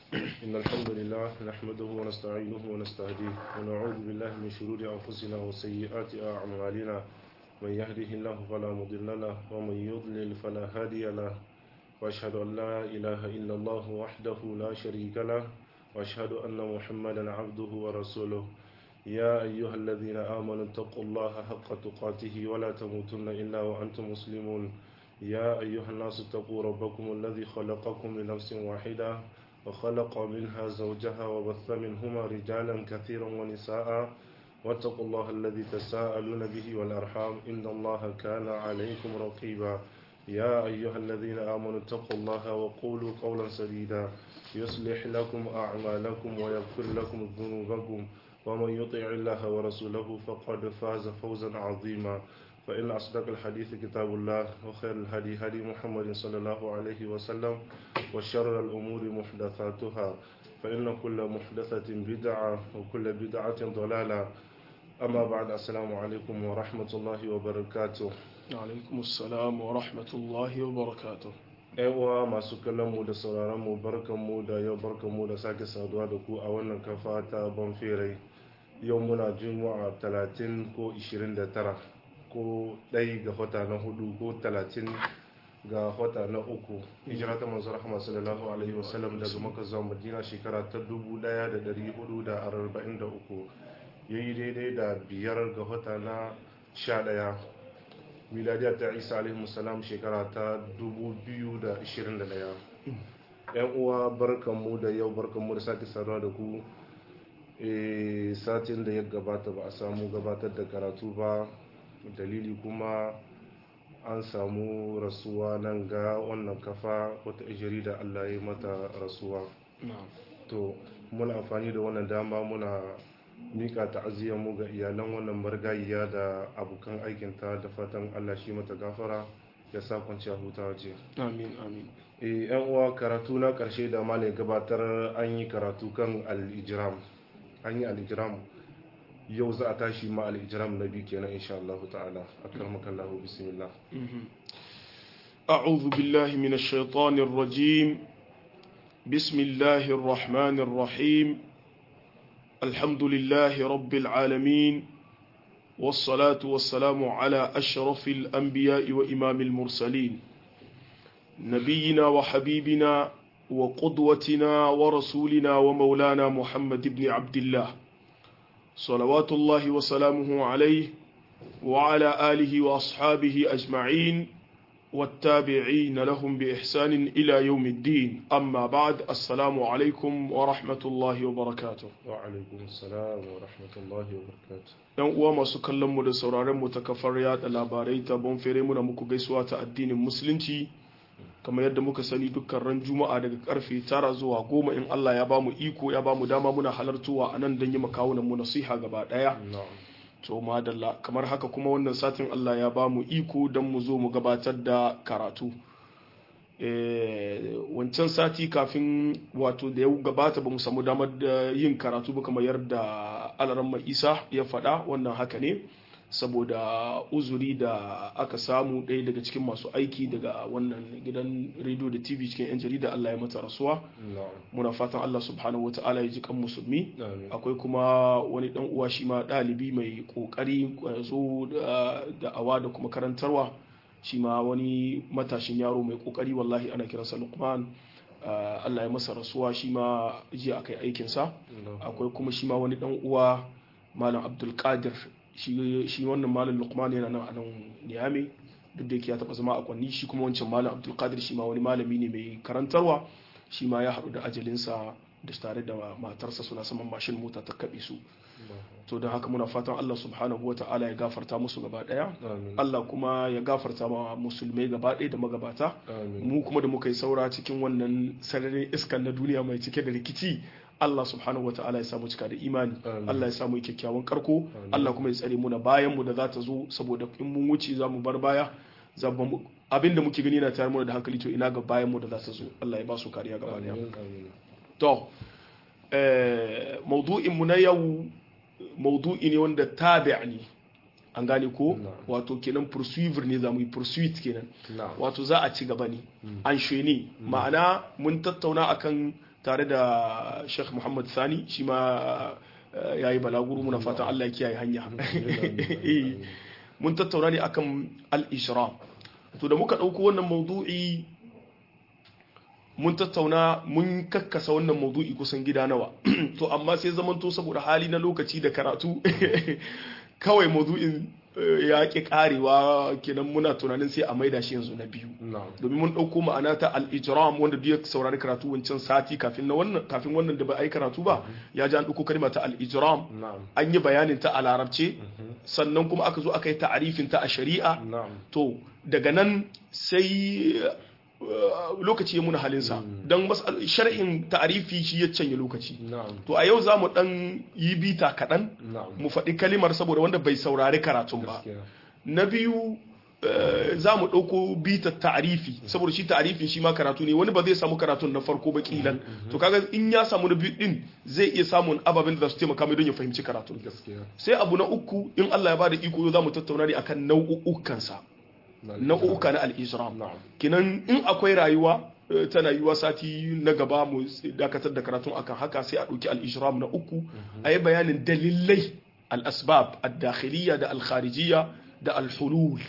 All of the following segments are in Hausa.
إن الحمد لله نحمده ونستعينه ونستهديه ونعوذ بالله من شرور أنفسنا وسيئات أعمالنا من يهده الله فلا مضل له ومن يضلل فلا هادي له وأشهد أن لا إله إلا الله وحده لا شريك له وأشهد أن محمدا عبده ورسوله يا أيها الذين آمنوا اتقوا الله حق تقاته ولا تموتن إلا وأنتم مسلمون يا أيها الناس اتقوا ربكم الذي خلقكم من نفس واحدة وخلق منها زوجها وبث منهما رجالا كثيرا ونساء واتقوا الله الذي تساءلون به والأرحام إن الله كان عليكم رقيبا يا أيها الذين آمنوا اتقوا الله وقولوا قولا سديدا يصلح لكم أعمالكم ويغفر لكم ذنوبكم ومن يطع الله ورسوله فقد فاز فوزا عظيما فإن أصدق الحديث كتاب الله وخير الهدي هدي محمد صلى الله عليه وسلم وشر الأمور محدثاتها فإن كل محدثة بدعة وكل بدعة ضلالة أما بعد السلام عليكم ورحمة الله وبركاته alaikum assalam wa rahmatullahi wa barakatuh uwa masu kallon mu da sauraron mu barkan mu da yau barkan mu da sake saduwa da ku a wannan kafa ta banferai yau muna juma'a 30 ko 29 ko ɗai ga wata na hudu ko 30 ga wata na uku hijira ta manzo rahama sallallahu alaihi wasallam daga maka zuwa madina shekara ta 1443 yayi daidai da biyar ga wata na 11 miladiyar ta isa alaihi salam shekara ta 2021 yan uwa barkanmu da yau barkanmu da sake saduwa da ku e satin da ya gabata ba a samu gabatar da karatu ba dalili kuma an samu rasuwa nan ga wannan kafa wata ijiri da allah ya mata rasuwa to muna amfani da wannan dama muna mika mu ga iyalan wannan margayiya da abokan aikinta da fatan Allah shi mata gafara ya sa kwanciya huta waje. amin amin e yan uwa karatu na karshe da malai gabatar an yi karatu kan al-ijram an yi al-ijram yau za a tashi ma al-ijram na biyu kenan insha Allah ta'ala akramaka Allah bismillah أعوذ بالله من الشيطان الرجيم بسم الله الرحمن الرحيم الحمد لله رب العالمين والصلاة والسلام على أشرف الأنبياء وإمام المرسلين نبينا وحبيبنا وقدوتنا ورسولنا ومولانا محمد بن عبد الله صلوات الله وسلامه عليه وعلى آله وأصحابه أجمعين والتابعين لهم بإحسان إلى يوم الدين أما بعد السلام عليكم ورحمة الله وبركاته وعليكم السلام ورحمة الله وبركاته yan uwa masu kallon mu da sauraron mu ta kafar yada labarai ta bonfere muna muku gaisuwa ta addinin musulunci kamar yadda muka sani dukkan ran juma'a daga karfe tara zuwa goma in Allah ya bamu iko ya bamu dama muna halartuwa a nan don yi makawunan mu nasiha gaba daya to madalla kamar haka kuma wannan satin Allah ya ba mu iko don mu zo mu gabatar da karatu wancan sati kafin wato da ya gabata ba mu samu damar da yin karatu ba kamar yadda alaramma isa ya faɗa wannan haka ne saboda uzuri da aka samu ɗaya daga cikin masu aiki daga wannan gidan rediyo da tv cikin 'yan jarida Allah ya mata rasuwa muna fatan Allah subhanahu wa ta'ala ya ji kan musulmi akwai kuma wani dan uwa shi ma ɗalibi mai ƙoƙari zo da awa da kuma karantarwa shi ma wani matashin yaro mai ƙoƙari wallahi ana kiransa lukman Allah ya masa rasuwa shi ma jiya aka yi aikinsa akwai kuma shi ma wani dan uwa malam abdulkadir shi wannan malam lukman yana nan a nan niyami duk da yake ya taba zama a kwanni shi kuma wancan malam abdulkadir shi ma wani malami ne mai karantarwa shi ma ya haɗu da ajalinsa da tare da matarsa suna saman mashin mota ta kaɓe su to don haka muna fatan Allah subhanahu wa ta'ala ya gafarta musu gaba ɗaya Allah kuma ya gafarta ma musulmai gaba ɗaya da magabata mu kuma da muka yi saura cikin wannan sararin iskan na duniya mai cike da rikici Allah subhanahu wa ta'ala ya samu cika da imani Allah ya samu kyakkyawan karko Allah kuma ya tsare mu na bayan mu da za ta zo saboda in mun wuce za mu bar baya abin da muke gani na tayar mu da hankali to ina ga bayan mu da za ta zo Allah ya ba su kariya gaba daya to maudu'in mu na yau maudu'i ne wanda tabi' ne an gane ko wato kenan pursuivre ne za mu yi pursuit kenan wato za a ci gaba ne an ne ma'ana mun tattauna akan tare da Sheikh Muhammad Sani shi ma ya yi balaguro muna fatan Allah ya kiyaye hanya mun tattauna ne akan al-ishram to da muka ɗauko wannan maudu'i mun tattauna mun kakkasa wannan maudu'i kusan gida nawa to amma sai zamanto saboda hali na lokaci da karatu kawai maudu'in ya ƙi karewa kenan muna tunanin sai a maida shi yanzu na biyu domin mun ɗauko ma'ana ta al-ijram wanda duk ya saurari karatu wancan sati kafin na wannan kafin wannan da ba a yi karatu ba ya ji an ɗauko kalma ta al-ijram an yi bayanin ta a larabce sannan kuma aka zo aka yi ta'arifin ta a shari'a to daga nan sai lokaci ya muna halinsa don sharhin ta'arifi shi ya canye lokaci to a yau za mu dan yi bita kaɗan mu faɗi kalimar saboda wanda bai saurari karatun ba na biyu za mu ɗauko bita ta'arifi saboda shi ta'arifin shi ma karatu ne wani ba zai samu karatun na farko ba kilan to kaga in ya samu na biyu din zai iya samun ababen da za su taimaka mai don ya fahimci karatun sai abu na uku in Allah ya bada iko yau za mu tattauna ne akan nau'ukansa nau'uka na al-isram kinan in akwai rayuwa tana yiwa sati na gaba mu dakatar da karatun akan haka sai a ɗauki al-isram na uku a yi bayanin dalilai al-asbab ad-dakhiliyya da al-kharijiyya da al-hulul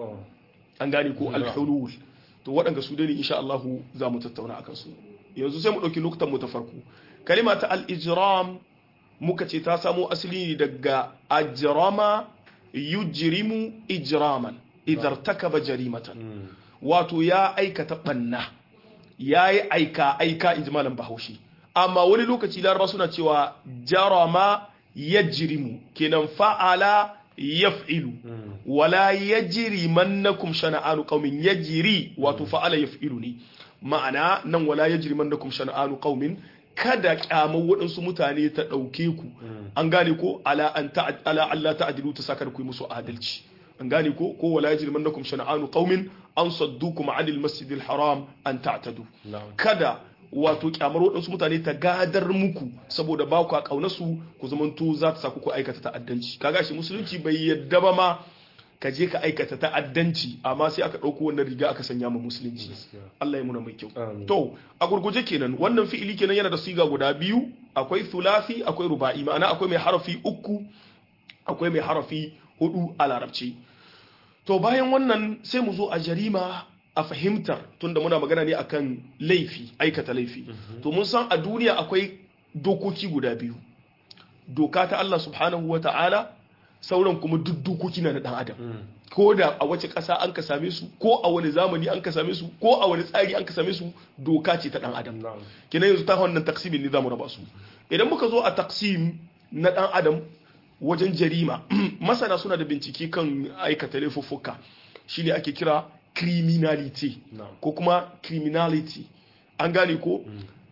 an gane ko al-hulul to waɗanda su dai insha Allah za mu tattauna akan su yanzu sai mu ɗauki lokutan mu ta farko kalima ta al-ijram muka ce ta samo asali daga ajrama yujrimu ijraman idar takaba jarimatan wato ya aikata banna ya yi aika aika in ji malam bahaushe amma wani lokaci laraba suna cewa jarama ya jirimu kenan fa'ala ya fi'ilu wala ya jiri mannakum shana'anu qaumin ya jiri wato fa'ala ya fi'ilu ne ma'ana nan wala ya jiri mannakum shana'anu qaumin kada kyamar waɗansu mutane ta ɗauke ku an gane ko ala Allah ta'adilu ta sakar ku musu adalci an gane ko ko wala yajrimannakum shana'anu qaumin an saddukum 'anil masjidil haram an ta'tadu kada wato kyamar waɗansu mutane ta gadar muku saboda ba ku a ƙaunarsu ku zamanto za ta sa ku aikata ta'addanci kaga shi musulunci bai yadda ba ma ka je ka aikata ta'addanci amma sai aka ɗauko wannan riga aka sanya ma musulunci Allah ya muna mai kyau to a gurguje kenan wannan fi'ili kenan yana da siga guda biyu akwai thulathi akwai ruba'i ma'ana akwai mai harafi uku akwai mai harafi hudu a larabci to bayan wannan sai mu zo a jarima a fahimtar tunda muna magana ne akan laifi aikata laifi to mun san a duniya akwai dokoki guda biyu doka ta Allah subhanahu wa ta'ala sauran kuma duk dokoki na dan adam ko da a wace ƙasa an ka same su ko a wani zamani an ka same su ko a wani tsari an ka same su doka ce ta dan adam kenan yanzu ta wannan taksimin ne zamu raba su idan muka zo a taksim na dan adam wajen jarima masana suna da bincike kan aikata laifuffuka shine ake kira criminality ko kuma criminality an gane ko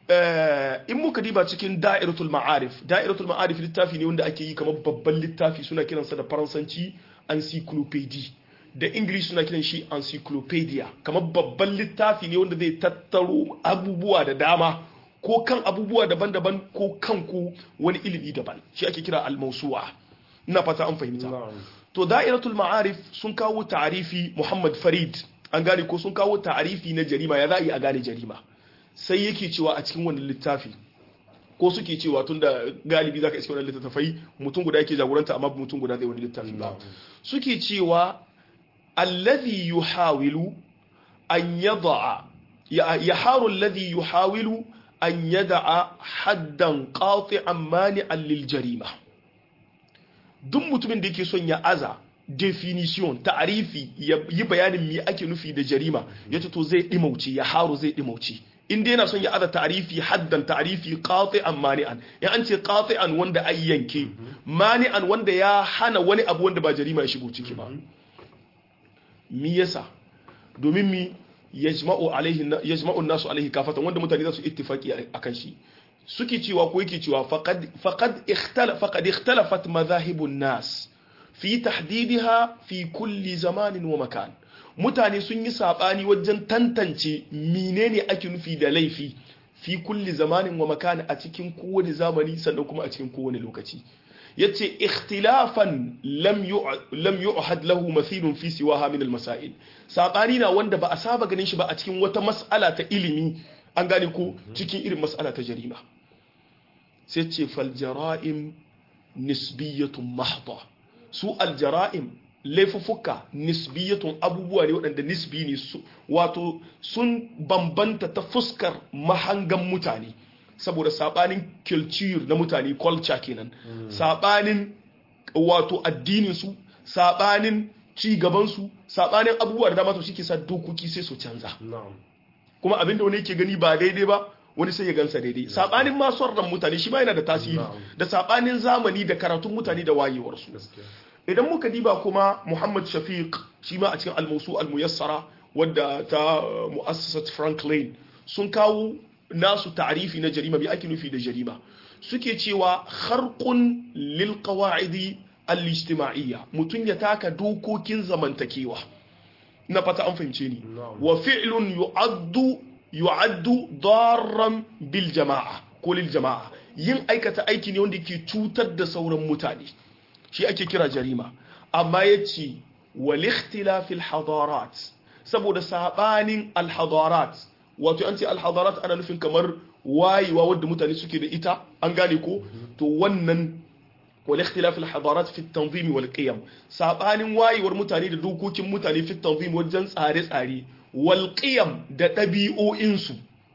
in muka diba cikin da'iratul ma'arif da'iratul ma'arif littafi ne wanda ake yi kamar babban littafi suna kiransa da faransanci encyclopedia da english suna kiran shi encyclopedia kamar babban littafi ne wanda zai tattaro abubuwa da dama ko kan abubuwa daban-daban ko kan ku wani ilimi daban shi ake kira al-mawsu'a ina fata an fahimta to da'iratul ma'arif sun kawo ta'arifi Muhammad Farid an gane ko sun kawo ta'arifi na jarima ya za'i a gane jarima sai yake cewa a cikin wannan littafi ko suke cewa tunda galibi zaka iske wannan littafai mutum guda yake jagoranta amma mutum guda zai wani littafi ba suke cewa alladhi yuhawilu an yada'a yaharu alladhi yuhawilu an yada'a haddan qati'an mani'an lil jarima duk mutumin da yake son ya aza definition ta'arifi ya yi bayanin me ake nufi da jarima yace to zai dimauce ya haru zai dimauce in dai yana son ya aza ta'arifi haddan ta'arifi qati'an mani'an in an ce qati'an wanda ai yanke mani'an wanda ya hana wani abu wanda ba jarima ya shigo ciki ba mi yasa domin mi yajma'u alaihi yajma'u nasu alaihi kafatan wanda mutane za su ittifaki akan shi suke cewa ko yake cewa faqad faqad ikhtala faqad ikhtalafat madhahibun nas fi tahdidiha fi kulli zamanin wa makan mutane sun yi sabani wajen tantance menene ake nufi da laifi fi kulli zamanin wa makan a cikin kowane zamani sannan kuma a cikin kowane lokaci yace ikhtilafan lam lam yu'had lahu mathilun fi siwaha min al-masail sabani na wanda ba a saba ganin shi ba a cikin wata mas'ala ta ilimi an gane ko cikin irin mas'ala ta jarima sai ce fal jara'im nisbiyatun mahdha su al jara'im laifuffuka nisbiyatun abubuwa ne waɗanda nisbi ne su wato sun bambanta ta fuskar mahangan mutane saboda sabanin culture na mutane culture kenan sabanin wato addinin su sabanin ci gaban su sabanin abubuwa da dama to shike sa dokoki sai su canza na'am kuma abinda wani yake gani ba daidai ba wani sai ya gansa daidai sabanin ma son ran mutane shi ma yana da tasiri Na'am. da sabanin zamani da karatun mutane da wayewarsu gaskiya idan muka diba kuma Muhammad Shafiq shi ma a cikin al-Mawsu al-Muyassara wadda ta uh, mu'assasat Franklin sun kawo nasu ta'rifi na jarima bi ake nufi da jarima suke cewa kharqun lil qawa'idi al-ijtima'iyya mutun ya taka dokokin zamantakewa na fata an fahimce ni Na'am. wa fi'lun yu'addu yu'addu darran bil jama'a ko lil jama'a yin aikata aiki ne wanda ke cutar da sauran mutane shi ake kira jarima amma yace wal ikhtilafil hadarat saboda sabanin al hadarat wato an ce al hadarat ana nufin kamar wayewa wadda mutane suke da ita an gane ko to wannan wal ikhtilafil hadarat fi tanzim wal qiyam sabanin wayewar mutane da dokokin mutane fi tanzim wajen tsare-tsare wal qiyam da ɗabi'o'insu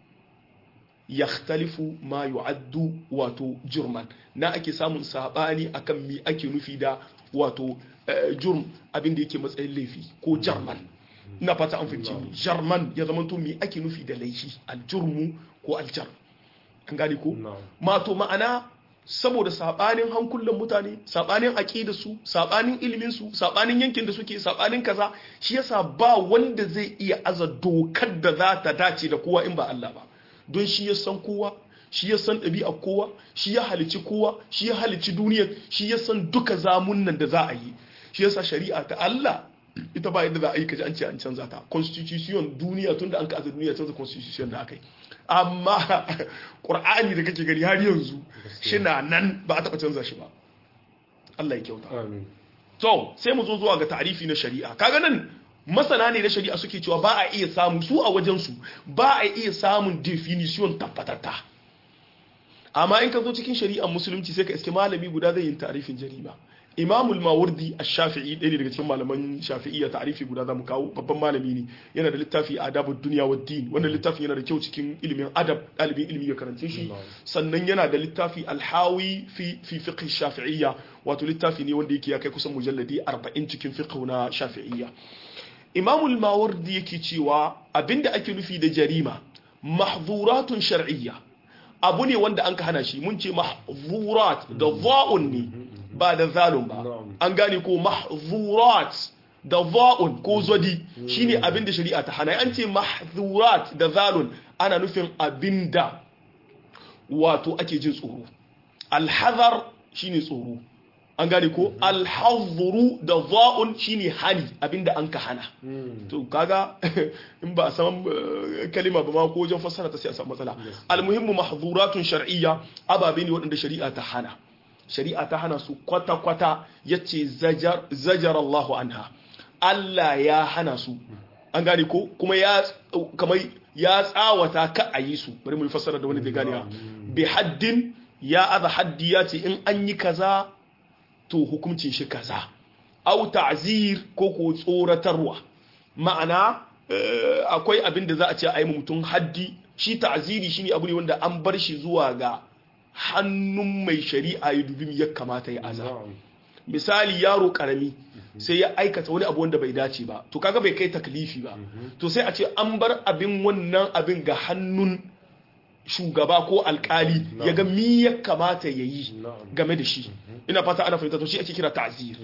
yakhtalifu ma yu'addu wato jurman na ake samun sabani akan mi ake nufi da wato eh, jurm abin da yake matsayin laifi ko jarman ina fata an fahimci ni jarman ya zama to mi ake nufi da laifi aljurmu ko aljar an gane ko na'am mato ma'ana saboda sabanin hankulan mutane sabanin aqidar su sabanin ilimin su sabanin yankin da suke sabanin kaza shi yasa ba wanda zai iya aza dokar da za ta dace da kowa in ba Allah ba don shi ya san kowa shi ya san ɗabi'ar kowa shi ya halici kowa shi ya halici duniyar shi ya san duka zamunan da za a yi shi yasa shari'a ta Allah ita ba yadda za a yi kaji an ce an canza ta constitution duniya tunda an ka aza duniya canza constitution da aka yi amma ƙur'ani da kake gani har yanzu shi na nan ba a taɓa canza shi ba Allah ya kyauta amin to sai mu zo zuwa ga tarifi na shari'a kaga nan masana ne na shari'a suke cewa ba a iya samu su a wajensu ba a iya samun definition tabbatatta amma in ka zo cikin shari'ar musulunci sai ka iske malami guda zai yin tarifin jarima imamul mawardi ash-shafi'i ɗaya ne daga cikin malaman shafi'iyya ta'rifi guda zamu kawo babban malami ne yana da littafi adabud dunya wad din wannan littafin yana da kyau cikin ilimin adab ɗalibin ilimi ya karance shi sannan yana da littafi alhawi fi fi fiqh shafi'iyya wato littafi ne wanda yake ya kai kusan mujalladi 40 cikin fiqh na shafi'iyya imamul mawardi yake cewa abinda ake nufi da jarima mahzuratun shar'iyya abu ne wanda an ka hana shi mun ce mahzurat da za'un ne ba da zalun ba an gane ko mahzurat da za'un ko zodi shine abin da shari'a ta hana an ce mahzurat da zalun ana nufin abinda wato ake jin tsoro alhazar shine tsoro an gane ko alhazuru da za'un shine hani abinda an ka hana to kaga in ba a san kalima ba ma ko wajen fassara ta sai a samu matsala almuhimmu mahzuratun shar'iyya ababe ne waɗanda shari'a ta hana shari'a ta hana su kwata-kwata yace zajar zajar Allahu anha Allah ya hana su an gane ko kuma ya kamar ya tsawata ka a yi su bari mu fassara da wani bai gane bi haddin ya aza haddi ya ce in an yi kaza to hukuncin shi kaza au ta'zir ko ko tsoratarwa ma'ana akwai abin da za a ce a yi mutum haddi shi ta'ziri shine abu ne wanda an bar shi zuwa ga hannun mai shari'a ya dubi ya kamata ya aza misali yaro karami sai ya aikata wani abu wanda bai dace ba to kaga bai kai taklifi ba to sai a ce an bar abin wannan abin ga hannun shugaba ko alkali ya ga mi ya kamata ya yi game da shi ina fata ana fahimta to shi ake kira ta'zir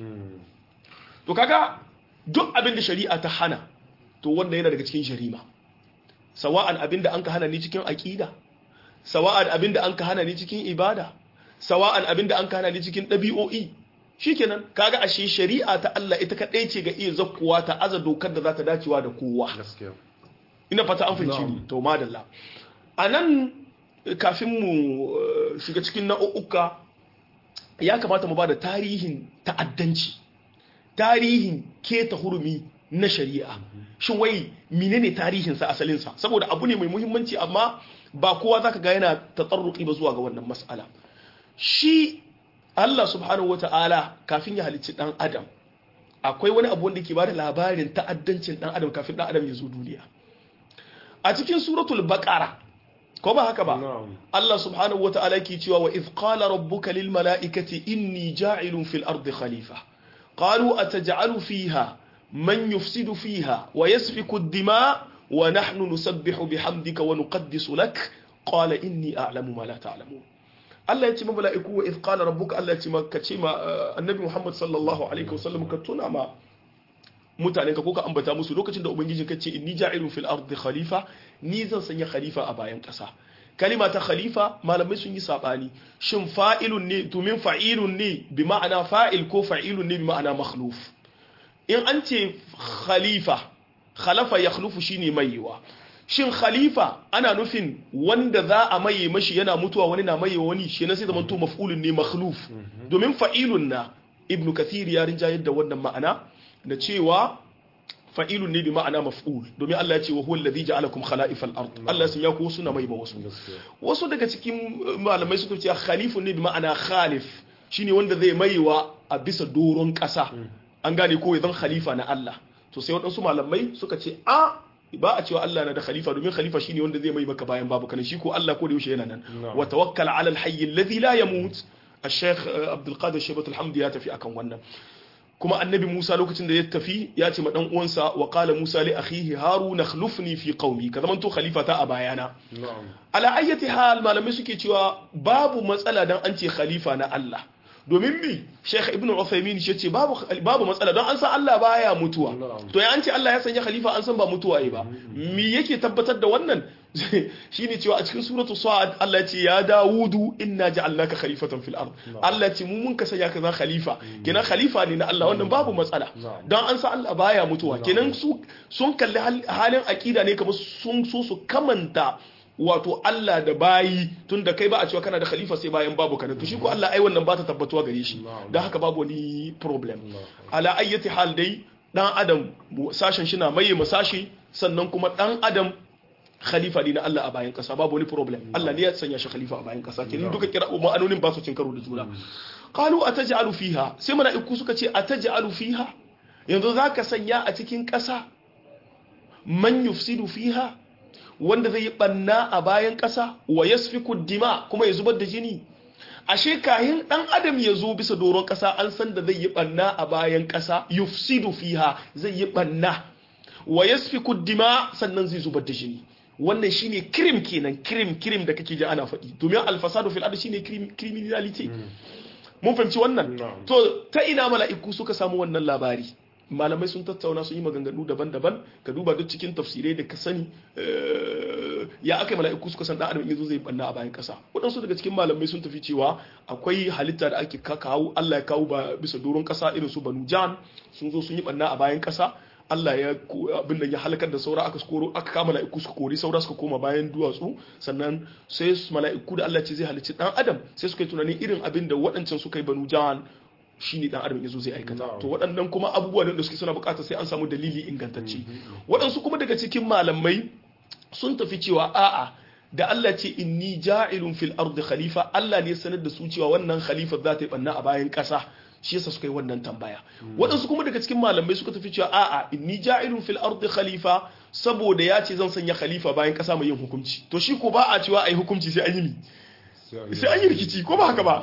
to kaga duk abin da shari'a ta hana to wanda yana daga cikin jarima sawa'an abin da an ka hana ni cikin aqida sawa'an abin da an ka hana ni cikin ibada sawa'an abin da an ka hana ni cikin ɗabi'o'i shikenan kaga ashe shari'a ta Allah ita kadai ce ga iya zakkuwa ta aza dokar da za ta dacewa da kowa ina fata an fahimci ni to madalla anan kafin mu shiga cikin nau'uka ya kamata mu ba da tarihin ta'addanci tarihin keta hurumi na shari'a shin wai menene tarihinsa asalinsa saboda abu ne mai muhimmanci amma ba kowa zaka ga yana tatsarruki ba zuwa ga wannan mas'ala shi Allah subhanahu wata'ala kafin ya halicci dan adam akwai wani abu wanda ke bada labarin ta'addancin dan adam kafin dan adam ya zo duniya a cikin suratul baqara ko ba haka ba na'am Allah subhanahu wa ta'ala ke cewa wa idh qala rabbuka lil mala'ikati inni ja'ilun fil ardi khalifa qalu ataj'alu fiha man yufsidu fiha wa yasfiku ad-dima wa nahnu nusabbihu bihamdika wa nuqaddisu lak qala inni a'lamu ma la ta'lamun Allah ya ce ma mala'iku wa idh qala rabbuka Allah ya ce ma ka ce ma uh, annabi Muhammad sallallahu alaihi wasallam ka tuna ma mutanen ka ko ka ambata musu lokacin da ubangiji ka ce inni ja'ilun fil ardi khalifa ni zan sanya khalifa a bayan ƙasa kalima ta khalifa malamai sun yi sabani shin fa'ilun ne domin fa'ilun ne bi ma'ana fa'il ko fa'ilun ne bi ma'ana makhluf in an ce khalifa khalafa ya khlufu shine maiwa shin khalifa ana nufin wanda za a maye mashi yana mutuwa wani na maye wani shi na sai zaman to maf'ulun ne makhluf domin fa'ilun na ibnu kathir ya rinjayar da wannan ma'ana da cewa fa'ilun ne bi ma'ana maf'ul domin Allah ya ce wa huwa alladhi ja'alakum khala'ifal ard Allah ya sanya ku suna mai ba wasu gaskiya wasu daga cikin uh, malamai suka ce khalifun ne bi ma'ana khalif shine wanda zai maiwa a bisa doron ƙasa an gane ko ya zan khalifa na Allah to sai waɗansu malamai suka ce a ba a cewa Allah na da khalifa domin khalifa shine wanda zai mai maka bayan babu kana shi ko Allah ko da yaushe yana nan Na'am. wa tawakkal ala al-hayy alladhi la yamut الشيخ عبد القادر شيبة الحمد ya tafi akan wannan kuma annabi Musa lokacin da ya tafi ya ce ma dan uwansa wa qala Musa li akhihi Harun akhlifni fi qaumi ka zaman to khalifata a bayana na'am ala ayyati hal malamai suke cewa babu matsala dan an ce khalifa na Allah domin mi Sheikh Ibn Uthaymeen shi ce babu babu matsala don an san Allah baya mutuwa Na'am. to ya an ce Allah ya sanya khalifa an san ba mutuwa yi ba me yake tabbatar da wannan shine cewa a cikin suratu Sa'ad Allah ya ce ya Dawudu inna ja'alnaka khalifatan fil ard Allah ya ce mu mun ka sanya ka zan khalifa kenan khalifa ne na Allah wannan babu matsala Na'am. don an san Allah baya mutuwa kenan su sun kalli hal- halin akida ne kamar sun so su kamanta wato Allah da bayi tun da kai ba a cewa kana da khalifa sai bayan babu kana to shi ko Allah ai wannan ba ta tabbatuwa gare shi Na'am. don haka babu wani problem Na'am. ala ayyati hal dai dan adam sashen shi na maye masashi sannan kuma dan adam khalifa ne na Allah a bayan kasa babu wani problem Allah ne ya sanya shi khalifa a bayan kasa kenan duka kira ma'anonin ba su cin karo da juna qalu ataj'alu fiha sai mala'iku suka ce ataj'alu fiha yanzu zaka sanya a cikin kasa man yufsidu fiha wanda zai yi banna a bayan kasa wa yasfiku dima kuma ya zubar da jini ashe kahin dan adam ya zo bisa doron kasa an san da zai yi banna a bayan kasa yufsidu fiha zai yi banna wa yasfiku dima sannan zai zubar da jini wannan shine krim kenan krim krim da kake ji ana faɗi domin alfasadu fil ardi shine crim- criminality mun fahimci wannan Na'am. to ta ina mala'iku suka samu wannan labari malamai sun tattauna sun yi maganganu daban-daban ka duba duk cikin tafsirai da ka sani eh, ya aka yi mala'iku suka san dan adam in yazo zai banna a bayan kasa waɗansu daga cikin malamai sun tafi cewa akwai halitta da ake ka- kawo Allah ya kawo ba bisa doron kasa irin su banu jan sun zo sun yi banna a bayan kasa Allah ya ko- abin da ya halakar da saura aka koro aka kama mala'iku suka kori saura suka koma bayan duwatsu sannan sai su mala'iku da Allah ce zai halicci dan adam sai suka yi tunanin irin abin da waɗancan suka yi banu jan shine dan adam yazo zai aikata Na'am. to waɗannan kuma abubuwa ne da suke suna buƙatar sai an samu dalili ingantacce waɗansu kuma daga cikin malamai sun tafi cewa a'a da Allah ce inni ja'ilun fil ardi khalifa Allah ne sanar da su cewa wannan khalifa za ta yi banna a bayan ƙasa shi yasa suka yi wannan tambaya waɗansu kuma daga cikin malamai suka tafi cewa a'a inni ja'ilun fil ardi khalifa saboda ya ce zan sanya khalifa bayan ƙasa mai yin hukunci to shi ko ba a cewa ai hukunci sai an yi mi sai an yi rikici ko ba haka ba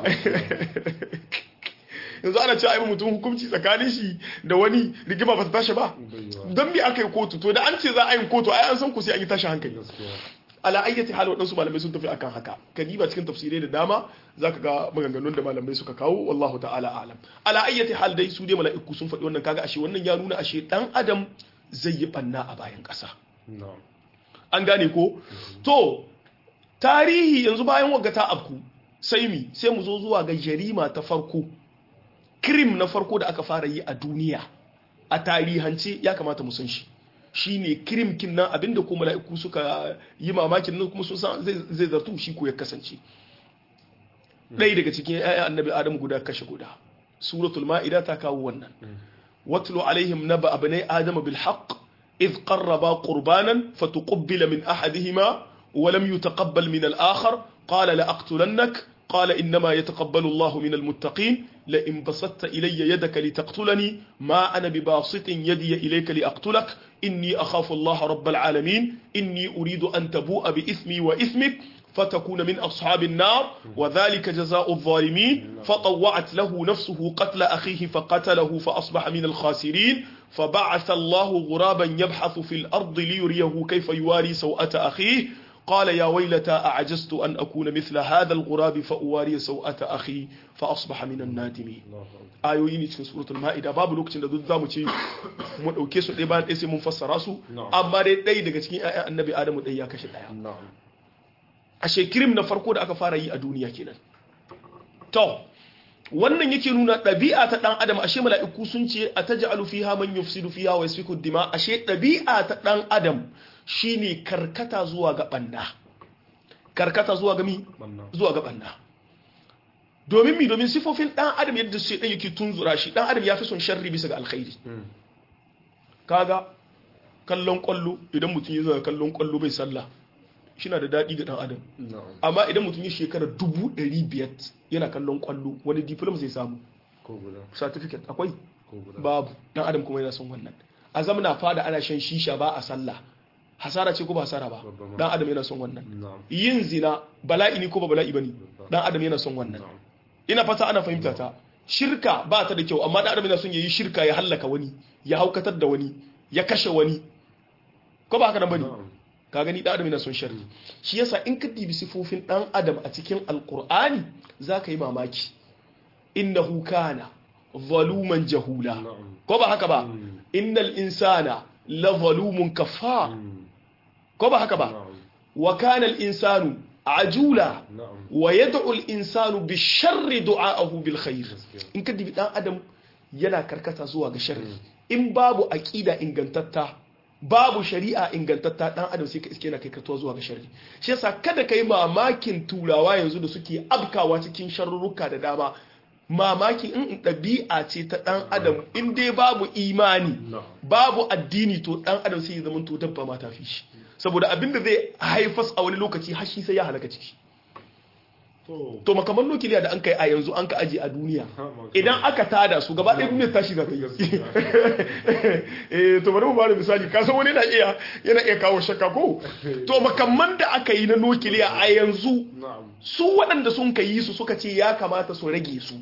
yanzu ana cewa ai mutum hukunci tsakanin shi da wani rigima ba ta tashi ba don me aka yi kotu to da an ce za a yi kotu ai an san ku sai an yi tashi hankali ala ayyati hal waɗansu malamai sun tafi akan haka kadiba cikin tafsirai da dama zaka ga maganganun da malamai suka kawo wallahu ta'ala alam ala ayyati hal dai su dai mala'iku sun faɗi wannan kaga ashe wannan ya nuna ashe dan adam zai yi banna a bayan ƙasa an gane ko to tarihi yanzu bayan wagga ta afku sai mi sai mu zo zuwa ga jarima ta farko krim na farko da aka fara yi a duniya a tarihance ya kamata mu san shi shine krim kin nan abinda ko mala'iku suka yi mamakin nan kuma sun san zai zartu shi ko ya kasance ɗaya daga cikin ƴaƴan annabi adamu guda kashe guda suratul ma'ida ta kawo wannan watlu alaihim naba abnai adama bil haqq إذ قربا قربانا فتقبل من أحدهما ولم يتقبل من الآخر قال لأقتلنك قال إنما يتقبل الله من المتقين لئن بسطت إلي يدك لتقتلني ما أنا بباسط يدي إليك لأقتلك إني أخاف الله رب العالمين إني أريد أن تبوء بإثمي وإثمك فتكون من أصحاب النار وذلك جزاء الظالمين فطوعت له نفسه قتل أخيه فقتله فأصبح من الخاسرين فبعث الله غرابا يبحث في الأرض ليريه كيف يواري سوءة أخيه قال يا ويلتى أعجزت أن أكون مثل هذا الغراب فأواري سوءة أخي فأصبح من النادمين ayoyi ne cikin suratul ma'ida babu lokacin da duk zamu ce mu dauke su ɗaya bayan ɗaya sai mun fassara su amma dai ɗaya daga cikin ƴaƴan annabi adamu ɗaya ya kashe ɗaya a shekirim na farko da aka fara yi a duniya kenan to wannan yake nuna ɗabi'a ta ɗan adam ashe mala'iku sun ce a taj'alu fiha man yufsidu fiha wa yasfiku dima ashe ɗabi'a ta ɗan adam shine karkata zuwa ga ɓanna karkata zuwa ga mi zuwa ga ɓanna domin mi domin sifofin ɗan adam yadda sai ɗan yake tunzura shi ɗan adam ya fi son sharri bisa ga alkhairi kaga kallon kwallo idan mutum ya zo kallon kwallo bai sallah shina da daɗi ga ɗan adam amma idan mutum ya shekara dubu ɗari biyar yana kallon kwallo wani diploma zai samu certificate akwai babu ɗan adam kuma yana son wannan a zamana fada ana shan shisha ba a sallah hasara ce ko ba hasara ba ɗan adam yana son wannan yin zina bala'i ne ko ba bala'i bane ɗan adam yana son wannan ina fata ana fahimta ta shirka ba ta da kyau amma ɗan adam yana son ya yi shirka ya hallaka wani ya haukatar da wani ya kashe wani ko ba haka nan bane ka gani dan adam yana son sharri shi yasa in ka dibi sifofin dan adam a cikin alqur'ani zaka yi mamaki innahu kana zaluman jahula ko ba haka ba innal insana la zalumun kafar ko ba haka ba wa kana al insanu ajula wa yad'u al insanu bi sharri du'aahu bil khair in ka dibi dan adam yana karkata zuwa ga sharri in babu aqida ingantatta babu shari'a ingantatta dan adam sai ka iske na kai katuwa zuwa ga sharri shi yasa kada kai mamakin turawa yanzu da suke abkawa cikin sharruka da dama mamaki in ɗabi'a ce ta dan adam in dai babu imani babu addini to dan adam sai ya zama to dabba ma ta fi shi saboda abin da zai haifas a wani lokaci har shi sai ya halaka ciki to makaman nukiliya da an kai a yanzu an ka aje a duniya idan aka tada su gaba ɗaya duniyar tashi za ta yi eh to bari mu bada misali ka san wani yana iya yana iya kawo shakka ko to makamman da aka yi na nukiliya a yanzu su waɗanda sun ka yi su suka ce ya kamata su rage su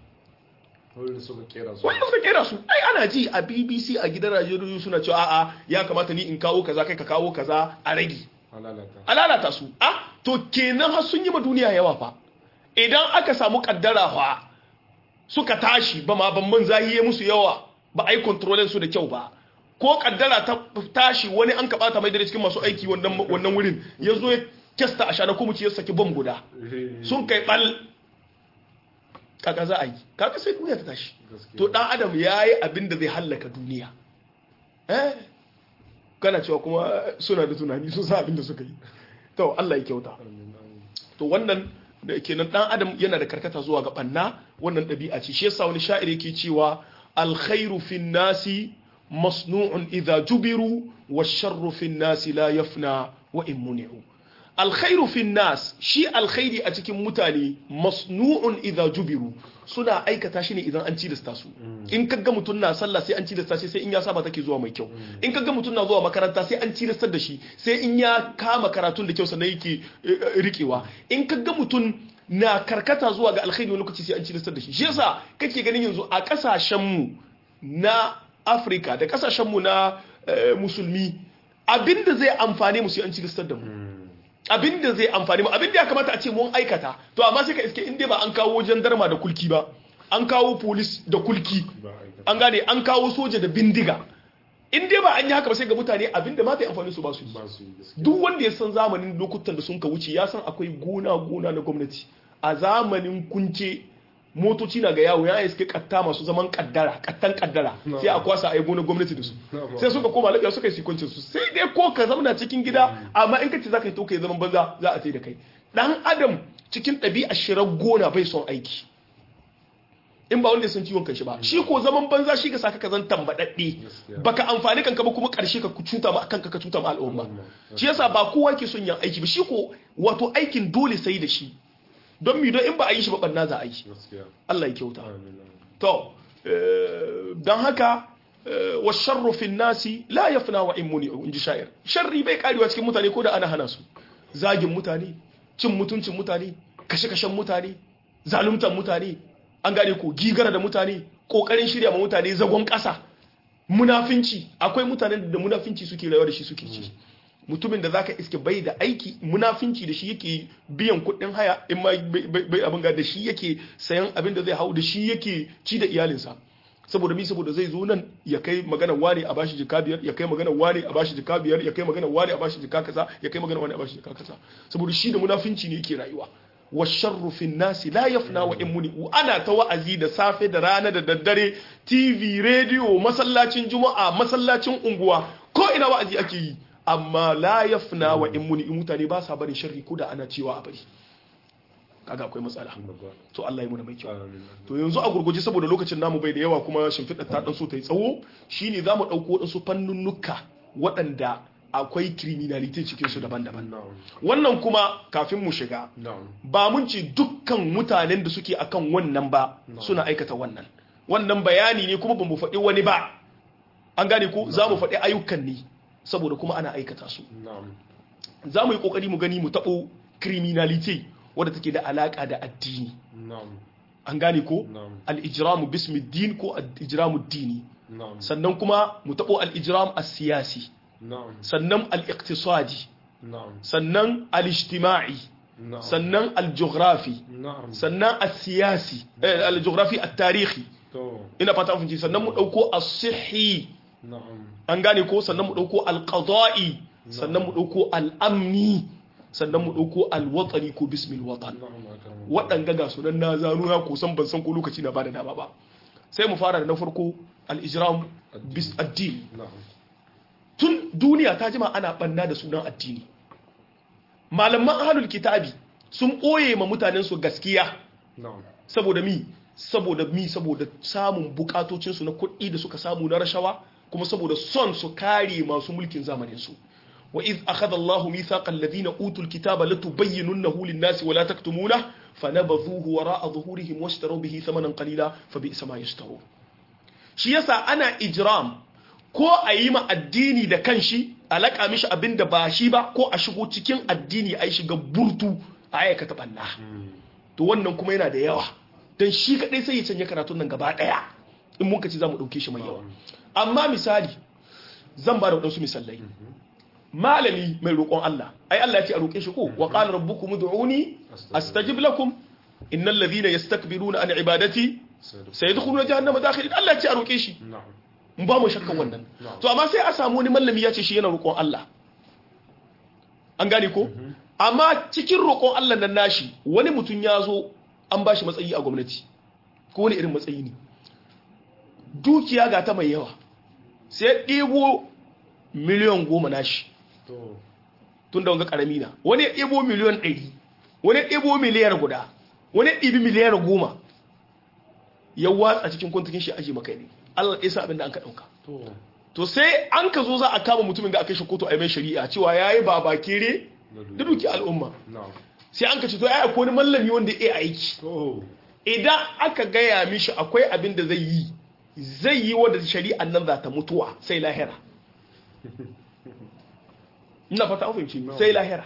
wanda suka kera su wanda suka kera su ai ana ji a BBC a gidan radiyo suna cewa a'a ya kamata ni in kawo kaza kai ka kawo kaza a rage a lalata su ah to kenan har sun yi ma duniya yawa fa idan aka samu kaddara fa suka tashi ba ma ban man zahiye musu yawa ba ai kontrolin su da kyau ba ko kaddara ta tashi wani an kabata mai da cikin masu aiki wannan wannan wurin ya zo ya kesta a shana kuma ya saki bom guda sun kai bal kaga za a yi kaga sai duniya ta tashi to dan adam yayi abin da zai hallaka duniya eh kana cewa kuma suna da tunani sun sa abin da suka yi to Allah ya kyauta to wannan da kenan dan adam yana da karkata zuwa ga banna wannan ɗabi'a ce shi yasa wani sha'iri yake cewa alkhairu fin nasi masnu'un idha jubiru washarru fin nasi la yafna wa in muni'u alkhairu fin nas shi alkhairi a cikin mutane masnu'un idha jubiru suna aikata shi ne idan an cilasta su in kaga mutum na sallah sai an cilasta shi sai in ya saba take zuwa mai kyau in kaga mutum na zuwa makaranta sai an cilastar da shi sai in ya kama karatun da kyau sannan yake rikewa in kaga mutum na karkata zuwa ga alkhairi wani lokaci sai an cilastar da shi shi yasa kake ganin yanzu a kasashen mu na Afirka da kasashen mu na musulmi abinda zai amfane mu sai an cilastar da mu abin da zai amfani mu abin da ya kamata a ce mun aikata to amma sai ka iske inda ba an kawo jandarma da kulki ba an kawo polis da kulki an gane an kawo soja da bindiga in dai ba an yi haka ba sai ga mutane abin da mata amfani su ba su duk wanda ya san zamanin lokutan da sun ka wuce ya san akwai gona gona na gwamnati a zamanin kunce motoci na ga yawo ya iske katta masu zaman kaddara kattan kaddara sai a kwasa a yi gona gwamnati da su sai suka koma lafiya suka yi sikoncin su sai dai ko ka zauna cikin gida amma in ka ce za ka yi to ka yi zaman banza za a sai da kai dan adam cikin ɗabi'a shirar gona bai son aiki in ba wanda ya san ciwon kanshi ba shi ko zaman banza shi ka saka ka zan tambadadde Gaskiya. baka amfani kanka ba kuma karshe ka cuta ma kanka ka cuta ma al'umma shi yasa ba kowa ke son yin aiki ba shi ko wato aikin dole sai da shi don mi don in ba a yi shi ba banna za a yi gaskiya Allah ya kyauta amin to eh, don haka eh, wa sharru fin nasi la yafna wa immuni in ji sha'ir sharri bai karewa cikin mutane ko da ana hana su zagin mutane cin mutuncin mutane kashe-kashen mutane zaluntan mutane an gane ko gigara da mutane kokarin shirya ma mutane zagon ƙasa munafinci akwai mutanen da munafinci suke rayuwa da shi suke ci mutumin da zaka iske bai da aiki munafinci da shi yake biyan kuɗin haya in ma bai- bai bai abin ga da shi yake sayan abin da zai hau da shi yake ci da iyalinsa saboda mi saboda zai zo nan ya kai magana wane a bashi jika biyar ya kai magana wane a bashi jika biyar ya kai magana wane a bashi jika kaza ya kai magana wane a bashi jika kaza saboda shi da munafinci ne yake rayuwa wa sharru fin nasi la yafna wa in muni ana ta wa'azi da safe da rana da daddare tv radio masallacin juma'a masallacin unguwa ko ina wa'azi ake yi amma la yafna wa in muni mutane ba sa barin sharri ko da ana cewa a bari kaga akwai matsala babba to Allah ya muna mai kyau amin to yanzu a gurguje saboda lokacin namu bai da yawa kuma shimfiɗar ta ɗan so ta yi tsawo shine za mu ɗauko waɗansu fannunnuka waɗanda akwai criminality cikin su daban-daban na'am wannan kuma kafin mu shiga na'am ba mun ce dukkan mutanen da suke akan wannan ba suna aikata wannan wannan bayani ne kuma ba mu faɗi wani ba an gane ko za mu faɗi ayyukan ne saboda kuma ana aikata su na'am za mu yi ƙoƙari mu gani mu taɓo criminality wadda take da alaƙa da addini na'am an gane ko na'am al-ijramu bismi din ko al-ijramu dini na'am sannan kuma mu taɓo al-ijram as-siyasi na'am sannan al-iqtisadi na'am sannan al-ijtima'i na'am sannan al-geography na'am sannan al-siyasi eh, al-geography at-tarihi to ina fata an fahimci sannan mu dauko as-sihhi na'am an gane ko sannan mu dauko al-qada'i sannan mu dauko al-amni sannan mu dauko al-watani ko bismil watan na'am akram waɗanga ga sunan na zano ya kusan ban san ko lokaci na bada dama ba sai mu fara da na farko al-ijram bis addini na'am tun duniya ta jima ana banna da sunan addini malaman ahlul kitabi sun ɓoye ma mutanen su gaskiya na'am saboda mi saboda mi saboda samun bukatocinsu na kuɗi da suka samu na rashawa kuma saboda son su kare masu mulkin zamanin su wa iz akhadha Allahu mithaqa alladhina utul kitaba latubayyinunahu lin-nasi wa la taktumunahu fanabadhuhu wara'a dhuhurihim washtaru bihi thamanan qalila fabi'sa ma yashtarun shi yasa ana ijram ko a yi ma addini da kanshi a laƙa mishi abin da ba shi ba ko a shigo cikin addini a yi shiga burtu a aikata ɓanna to wannan kuma yana da yawa don shi kaɗai sai ya canja karatun nan gaba ɗaya in muka ci za mu ɗauke shi mai yawa amma misali zan ba da waɗansu misalai malami mai roƙon Allah ai Allah ya ce a roƙe shi ko wa qala rabbukum ud'uni astajib lakum innal ladhina yastakbiruna an ibadati sayadkhuluna jahannama dakhirin Allah ya ce a roƙe shi na'am mu ba mu shakkan wannan Na'am. to amma sai a samu wani mallami ya ce shi yana roƙon Allah an gane ko amma cikin roƙon Allah nan nashi wani mutum ya zo an ba shi matsayi a gwamnati ko wani irin matsayi ne dukiya ga ta mai yawa sai ɗebo miliyan goma nashi to tun da wanga ƙarami na wani ya ɗebo miliyan ɗari wani ya ɗebo miliyar guda wani ya ɗibi miliyar goma ya watsa cikin kwantakin shi aji maka ne Allah ya sa abin da an ka ɗauka to to sai an ka zo za a kama mutumin ga aka shi kotu a yi mai shari'a cewa ya yi baba kere da duki al'umma na'am sai an ka ce to ya akwai wani mallami wanda ya iya aiki to idan aka gaya mishi akwai abin da zai yi zai yi wadda shari'an nan za ta mutuwa sai lahira ina fata an fahimci sai lahira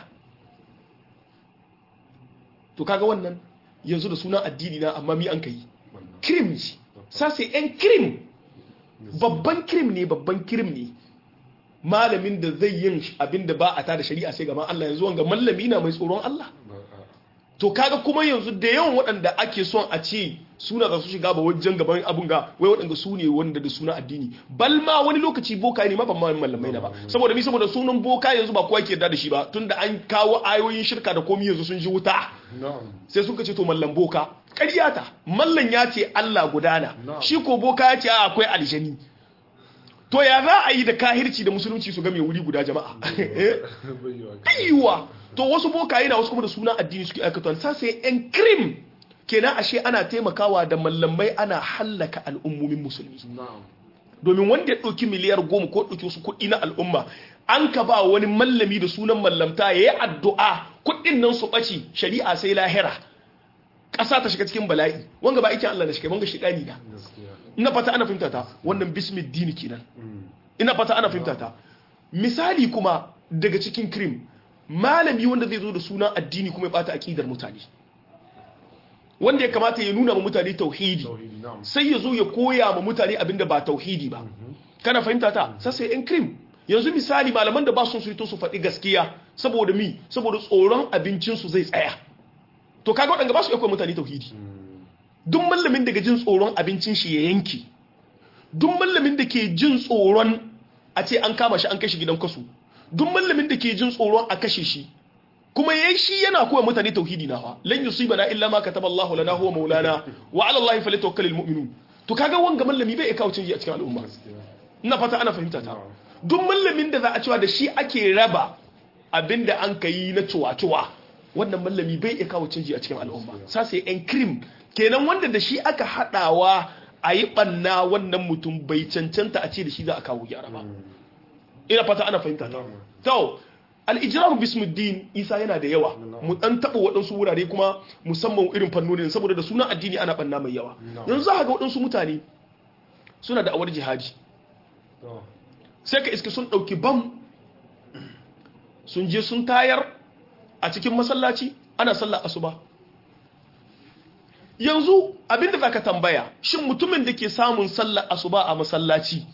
to kaga wannan yanzu da sunan addini na amma mi an kai wannan krim ce ça c'est un crime babban krim ne babban krim ne malamin da zai yin abin da ba a tada shari'a sai gaban Allah yanzu wanga mallami na mai tsoron Allah ba a to kaga kuma yanzu da yawan waɗanda ake son a ce suna za su shiga ba wajen gaban abun ga wai waɗanda su ne wanda da suna addini bal ma wani lokaci boka ne ma ban ma mallamai na ba saboda mi saboda sunan boka yanzu ba kowa ke yarda da shi ba tunda an kawo ayoyin shirka da komai yanzu sun ji wuta na'am sai suka ce to mallan boka ƙarya ta mallan ya ce Allah gudana Na'am. shi ko boka ya ce a akwai aljani to ya za a yi da kahirci da musulunci su ga mai wuri guda jama'a Eh? bayyana yiwuwa to wasu bokaye na wasu kuma da suna addini suke aikata sa sai yan krim kenan ashe ana taimakawa da mallamai ana hallaka al'ummomin musulmi na'am domin wanda ya ɗauki miliyar goma ko ɗauki wasu kuɗi na al'umma an ka ba wani mallami da sunan mallamta ya yi addu'a kuɗin nan su ɓaci shari'a sai lahira ƙasa ta shiga cikin bala'i wanga ba aikin Allah na shiga wanga shiɗani na gaskiya ina fata ana fahimta ta wannan bismid dini kenan Mm. ina fata ana fahimta ta misali kuma daga cikin krim malami wanda zai zo da sunan addini kuma ya bata aqidar mutane wanda ya kamata ya nuna ma mutane tauhidi tauhidi na'am sai ya zo ya koya ma mutane abinda ba tauhidi ba kana fahimta ta sai sai yan krim yanzu misali malaman da ba sun suito su faɗi gaskiya saboda mi saboda tsoron abincinsu zai tsaya to kaga waɗanda ba su iya koya mutane tauhidi duk mallamin daga jin tsoron abincin shi ya yanki duk mallamin da ke jin tsoron a ce an kama shi an kashe gidan kasu duk mallamin da ke jin tsoron a kashe shi kuma yayin shi yana koya mutane tauhidi na fa lan yusibana illa ma kataba Allah lana huwa maulana wa ala Allah falyatawakkalul mu'minun to kaga wanga mallami bai kawo canji a cikin al'umma gaskiya ina fata ana fahimta ta duk mallamin da za a cewa da shi ake raba abinda an ka yi na cuwa-cuwa wannan mallami bai iya kawo canji a cikin al'umma sasa yan krim kenan wanda da shi aka haɗawa a yi ɓanna wannan mutum bai cancanta a ce da shi za a kawo gyara ba ina fata ana fahimta ta to al-ijrar bismuddin isa yana da yawa mu dan taba waɗansu wurare kuma musamman irin fannonin saboda da sunan addini ana ɓanna mai yawa yanzu za ka ga waɗansu mutane suna da awar jihadi to sai ka iske sun ɗauki bam sun je sun tayar a cikin masallaci ana sallar asuba yanzu abinda za ka tambaya shin mutumin da ke samun sallar asuba a masallaci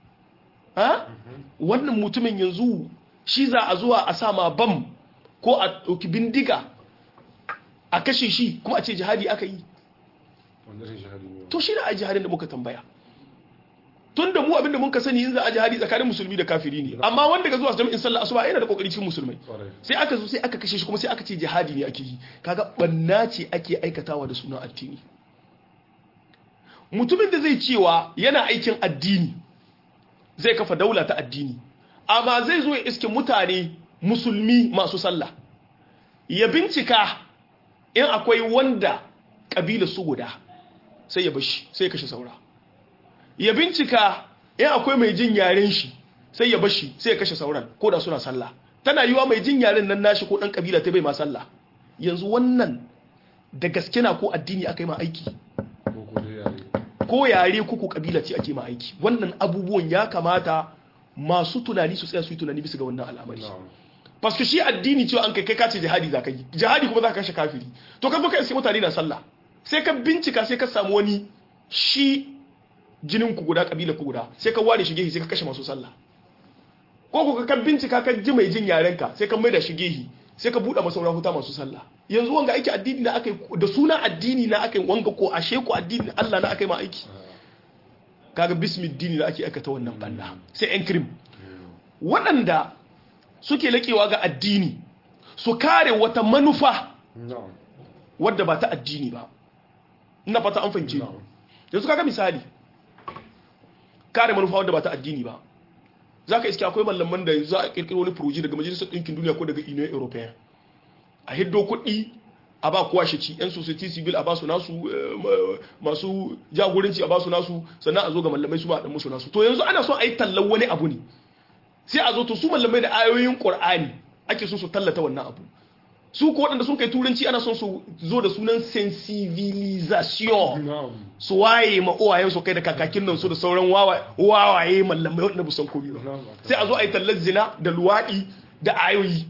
ha wannan mutumin yanzu shi za a zuwa a sama bam ko a ɗauki bindiga a kashe shi kuma a ce jihadi aka yi wanda shi shahadi ne to shi ne a jihadin da muka tambaya tun da mu abinda mun ka sani yin za a jihadi tsakanin musulmi da kafiri ne amma wanda ga zuwa jami'in sallah asuba yana da kokari cikin musulmai kwarai sai aka zo sai aka kashe shi kuma sai aka ce jihadi ne ake yi kaga banna ce ake aikatawa da sunan addini mutumin da zai cewa yana aikin addini zai kafa daula ta addini amma zai zo ya iske mutane musulmi masu sallah ya bincika in akwai wanda kabila su guda sai ya bashi sai ya kashe saura ya bincika in akwai mai jin yaren shi sai ya bashi sai ya kashe sauran ko da suna sallah tana yiwa mai jin yaren nan nashi ko dan kabila ta bai ma sallah yanzu wannan da gaske na ko addini aka yi ma aiki ko ko dai yare ko yare ko ko kabila ce ake ma aiki wannan abubuwan ya kamata masu tunani su tsaya su yi tunani bisa ga wannan al'amari na'am paske shi addini cewa an kai kai kace jihadi za ka yi jihadi kuma za ka kashe kafiri to ka zo ka iske mutane na sallah sai ka bincika sai ka samu wani shi jinin ku guda kabila ku guda sai ka ware shi gehi sai ka kashe masu sallah ko ko ka bincika ka ji mai jin yaren ka sai ka maida shi gehi sai ka buɗe masa huta masu sallah yanzu wanga aiki addini na akai da sunan addini na akai wanga ko ashe ko addini Allah na akai ma aiki kaga bismiddini da ake aikata wannan banda sai yan krim waɗanda suke laƙewa ga addini su kare wata manufa na'am wadda ba ta addini ba ina fata an fahimce ni na'am yanzu kaga misali kare manufa wadda ba ta addini ba za ka iske akwai mallaman da za a kirkiro wani furoji daga majalisar ɗinkin duniya ko daga union european a hiddo kuɗi a ba kowa shi ci yan society civil a ba su nasu eh, ma- masu jagoranci a ba su nasu sannan a zo ga mallamai su ba a ɗan musu nasu to yanzu ana son a yi tallan wani abu ne sai a zo to su mallamai da ayoyin qur'ani ake so su tallata wannan abu su ko waɗanda sun kai turanci ana son su zo da sunan sensibilisation na'am su waye ma uwayen su kai da kakakin nan su da sauran wawa- wawaye mallamai waɗanda ba san komai ba na'am sai a zo a yi tallar zina da luwaɗi da ayoyi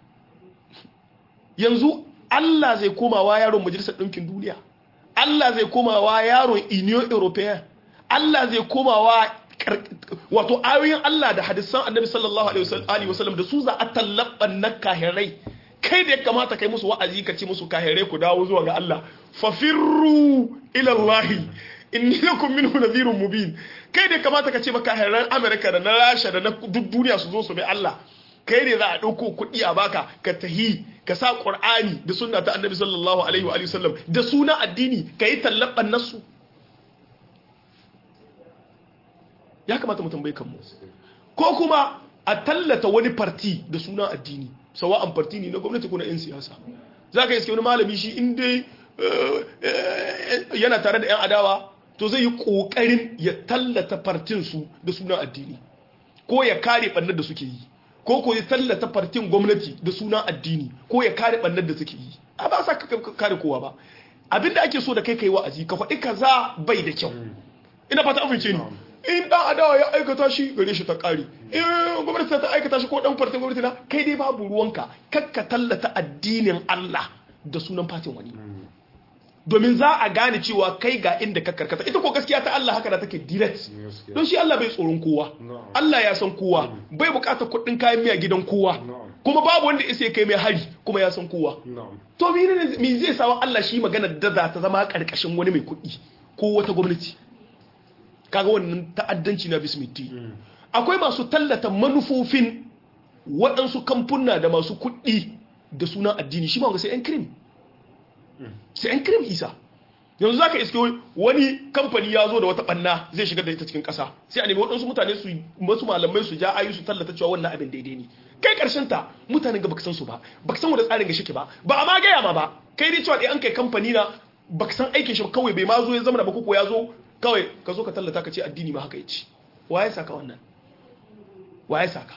yanzu Allah zai komawa yaron majalisar ɗinkin duniya Allah zai komawa yaron union european Allah zai komawa kar- wato ayoyin Allah da hadisan annabi sallallahu alaihi wasal- alihi wasallam da su za a tallaban na kahirai kai da ya kamata kai musu wa'azi ka ce musu kahirai ku dawo zuwa ga Allah fafirru ila Allah inni lakum minhu nadhirun mubin kai da ya kamata ka ce ba kahiran America da na Rasha da na duk duniya su zo su bi Allah kai ne za a ɗauko kuɗi a baka ka tahi ka sa ƙur'ani da sunna ta annabi sallallahu alaihi wa alihi wasallam da suna addini ka yi tallaban nasu ya kamata mu tambaye kanmu ko kuma a tallata wani farti da suna addini sawa'an farti ne na gwamnati ko na 'yan siyasa za ka iske wani malami shi in dai yana tare da 'yan adawa to zai yi ƙoƙarin ya tallata fartinsu da sunan addini ko ya kare ɓannar da suke yi ko ko ya tallata fartin gwamnati da sunan addini ko ya kare ɓannar da suke yi a ba sa ka kare kowa ba abinda ake so da kai kai wa'azi ka faɗi kaza bai da kyau ina fata an fice ni in dan adawa ya aikata shi gare shi ta kare in gwamnati ta aikata shi ko dan fartin gwamnati na kai dai babu ruwanka kakka tallata addinin Allah da sunan fatin wani domin za a gane cewa kai ga inda ka karkata ita ko gaskiya ta Allah haka da take direct don shi Allah bai tsoron kowa Allah ya san kowa bai bukatar kuɗin kayan miya gidan kowa kuma babu wanda isa kai mai hari kuma ya san kowa to me zai sawa Allah shi magana da za ta zama karkashin wani mai kuɗi ko wata gwamnati kaga wannan ta'addanci na bismiti akwai masu tallata manufofin waɗansu kamfuna da masu kuɗi da sunan addini shi ma ga sai yan krim sai yan krim isa yanzu zaka iske wani kamfani ya zo da wata banna zai shigar da ita cikin ƙasa sai a nemi waɗansu mutane su masu malamai su ja ayu su tallata cewa wannan abin daidai ne kai karshen ta mutanen ga baka san su ba baka san wanda tsarin ga shike ba ba a ma gaya ma ba kai dai cewa dai an kai kamfani na baka san aikin shi ba kawai bai ma zo ya zama da ba ko ya zo kawai ka zo ka tallata ka ce addini ma haka yace waye saka wannan waye saka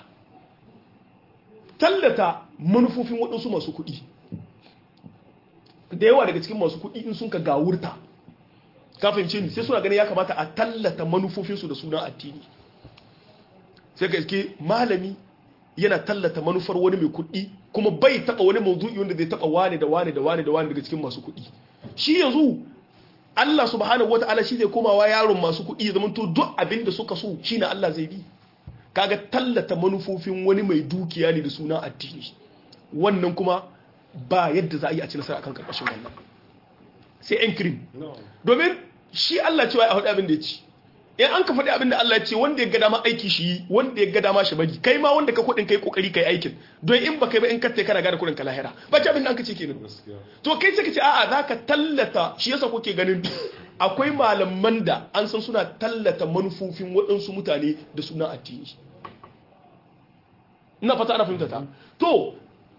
tallata manufofin waɗansu masu kuɗi da yawa daga cikin masu kuɗi in sun ka gawurta ka fahimce ni sai suna ganin ya kamata a tallata manufofinsu da sunan addini sai ka iske malami yana tallata manufar wani mai kuɗi kuma bai taɓa wani mawdu'i wanda zai taɓa wane da wane da wane da wane daga cikin masu kuɗi shi yanzu Allah subhanahu wata'ala shi zai komawa yaron masu kuɗi ya zama to duk abin da suka so shine Allah zai bi kaga tallata manufofin wani mai dukiya ne da sunan addini wannan kuma ba yadda za a yi a ci nasara akan karkashin wannan sai yan kirim domin shi Allah cewa ya faɗi abin da ya ci in an ka faɗi abin da Allah ya ce wanda ya ga dama aiki shi wanda ya ga dama shi bari kai ma wanda ka kuɗin kai kokari kai aikin don in ba kai ba in katte kana gane kuɗin ka lahira ba ci abin da an ka ce kenan to kai sai ka ce a'a za ka tallata shi yasa kuke ganin akwai malaman da an san suna tallata manufofin waɗansu mutane da suna addini ina fata ana fahimta ta to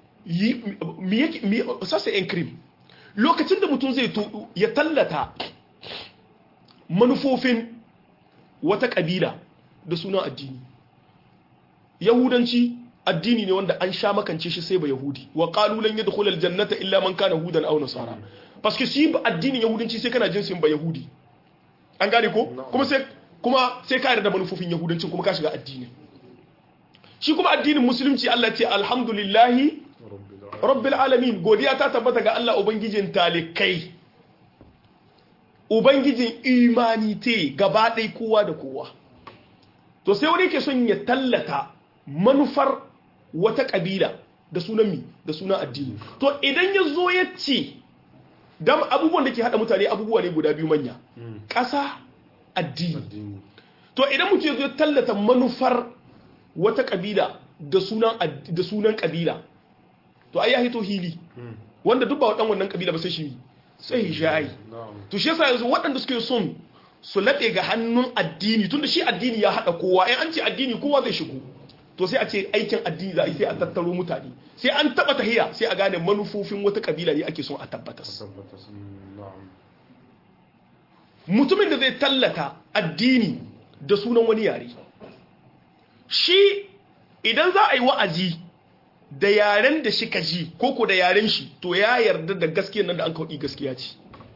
sassa yan krim lokacin da mutum zai ya tallata manufofin wata kabila da sunan addini yahudanci addini ne wanda an sha makance shi sai ba yahudi wa qalulan yadkhulul jannata illa man kana hudan aw nasara paske shi addinin yahudanci sai kana jinsin ba yahudi an gane ko kuma sai kuma sai ka yarda da manufofin yahudancin kuma ka shiga addini shi kuma addinin musulunci Allah ce alhamdulillahi rabbil alamin godiya ta tabbata ga Allah ubangijin talikai ubangijin imani te gaba ɗai kowa da kowa to sai wani ke son ya tallata manufar wata ƙabila da sunan mi da sunan addini to idan ya zo ya ce dam abubuwan da ke haɗa mutane abubuwa ne guda biyu manya ƙasa addini to idan mutum ya zo ya tallata manufar wata ƙabila da sunan ƙabila to ai ya hito hili wanda duk ba waɗan wannan ƙabila ba sai shi sai hijayi to shi yasa yanzu waɗanda suke son su laɗe ga hannun addini tunda shi addini ya haɗa kowa in an ce addini kowa zai shigo to sai a ce aikin addini za a yi sai a tattaro mutane sai an taɓa tahiya sai a gane manufofin wata kabila ne ake son a tabbatas mutumin da zai tallata addini da sunan wani yare shi idan za a yi wa'azi da yaren da shi ka ji koko da yaren shi to ya yarda da gaskiyar nan da an kawaɗi gaskiya ce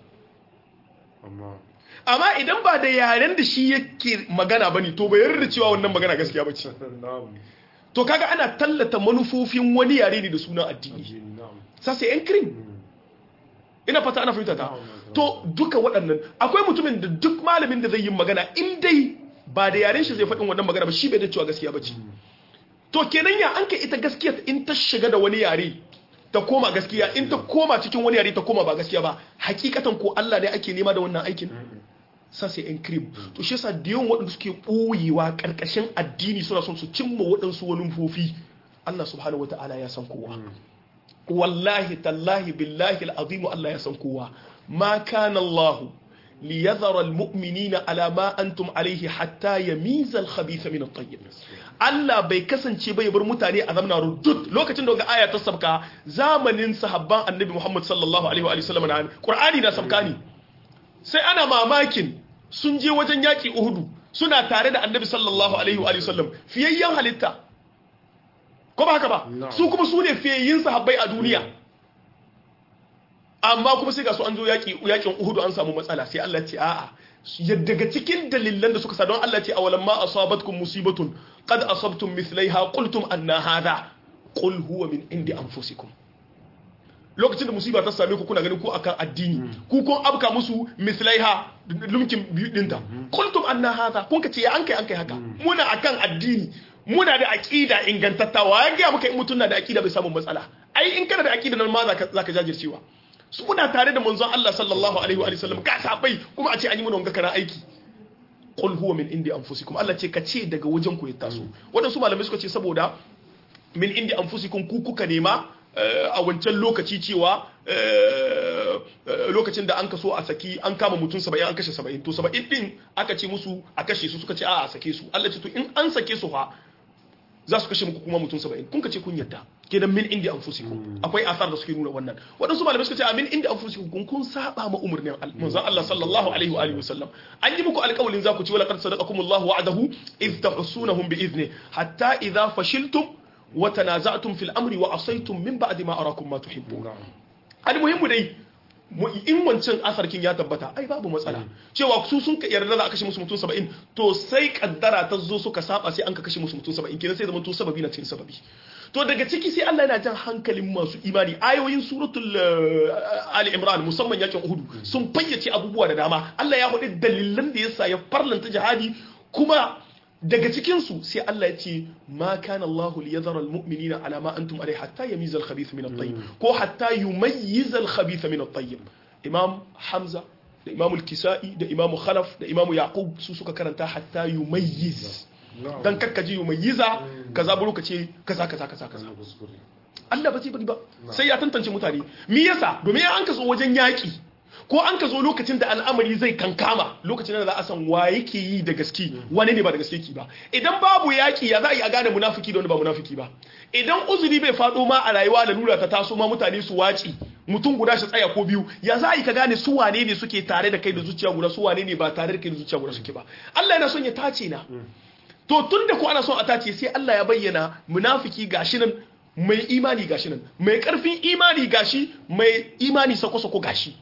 amma idan ba da yaren da shi yake magana ba ne to bai yarda cewa wannan magana gaskiya ba ce to kaga ana tallata manufofin wani yare ne da sunan addini sasa yan kirin ina fata ana fahimta ta to duka waɗannan akwai mutumin da duk malamin da zai yi magana in dai ba da yaren shi zai faɗin wannan magana ba shi bai da cewa gaskiya ba ce to kenan ya an ka ita gaskiya in ta shiga da wani yare ta koma gaskiya in ta koma cikin wani yare ta koma ba gaskiya ba hakikatan ko Allah ne ake nema da wannan aikin sa sai in crib to shi yasa da yawan waɗanda suke ɓoyewa ƙarƙashin addini suna son su cimma waɗansu wani fofi Allah subhanahu wata'ala ya san kowa wallahi tallahi billahi al'azimu Allah ya san kowa ma kana Allah liyadhara almu'minina ala ma antum alayhi hatta yamiza al-khabitha min at-tayyib Allah bai kasance bai bar mutane a zamna rudud lokacin da ga aya ta sabka zamanin sahabban annabi Muhammad sallallahu alaihi wa sallam na Qur'ani na sabka ne sai ana mamakin sun je wajen yaki Uhudu suna tare da annabi sallallahu alaihi wa sallam fiyayyen halitta ko ba haka ba su kuma su ne fiyayyin sahabbai a duniya amma kuma sai ga su an zo yaki yakin Uhudu an samu matsala sai Allah ce a'a daga cikin dalilan da suka sa don Allah ce awalan ma asabatkum musibatun qad asabtum mithlaiha qultum anna hadha qul huwa min indi anfusikum lokacin da musiba ta same ku kuna ganin ku akan addini ku kun abka musu mithlaiha lumkin biyu dinta qultum anna hadha kun ka ce ya an kai an kai haka muna akan addini muna da aqida ingantattawa ya ga muka in mutun na da aqida bai samu matsala ai in kana da aqida nan ma zaka zaka jajircewa su muna tare da manzon Allah sallallahu alaihi wa sallam ga sabai kuma a ce an yi mana wanga kana aiki qul huwa min indi anfusikum Allah ce ka ce daga wajen ku ya taso wadansu malamai suka ce saboda min indi anfusikum ku kuka nema a wancan lokaci cewa lokacin da an kaso a saki an kama mutum 70 an kashe 70 to 70 din aka ce musu a kashe su suka ce a a sake su Allah ce to in an sake su fa za su kashe muku kuma mutum 70 kun ka ce kun yadda kenan min indi anfusikum akwai asar da suke nuna wannan waɗansu malamai suka ce a min indi anfusikum kun kun saba ma umurnin manzon Allah sallallahu alaihi wa alihi wasallam an yi muku alƙawalin za ku ci wala qad sadaqakumullahu wa'adahu idh tahsunahum bi idni hatta idha fashiltum wa tanaza'tum fil amri wa asaytum min ba'di ma arakum ma tuhibbun almuhimmu dai in wancan asarkin ya tabbata ai babu matsala cewa su sun yarda za a kashe musu mutum 70 to sai kaddara ta zo suka saba sai an ka kashe musu mutum 70 kenan sai zama to sababi na cikin sababi to daga ciki sai Allah yana jan hankalin masu imani ayoyin suratul ali imran musamman yakin uhud sun fayyace abubuwa da dama Allah ya hudu dalilan da yasa ya farlanta jihadi kuma daga cikin su sai Allah ya ce ma kana Allah liyadhara almu'minina ala ma antum alayhi hatta yamiza al-khabith min at-tayyib ko hatta yumayyiza al-khabith min at-tayyib imam hamza da imam al-kisai da imam khalaf da imam yaqub su suka karanta hatta yumayyiz dan kakkaji yumayyiza kaza buru kace kaza kaza kaza kaza Allah ba zai bari ba sai ya tantance mutane me yasa domin an ka zo wajen yaki ko an ka zo lokacin da al'amari zai kankama lokacin da za a san wa yake yi da gaske wani ne ba da gaske ki ba idan babu yaki ya za a yi a gane munafiki da wani ba munafiki ba idan uzuri bai faɗo ma a rayuwa da lura ta taso ma mutane su waci mutum guda shi tsaya ko biyu ya za a yi ka gane su wane ne suke tare da kai da zuciya guda su wane ne ba tare da kai da zuciya guda suke ba Allah yana son ya tace na to tun da ko ana son a tace sai Allah ya bayyana munafiki gashi nan mai imani gashi nan mai karfin imani gashi mai imani sako-sako gashi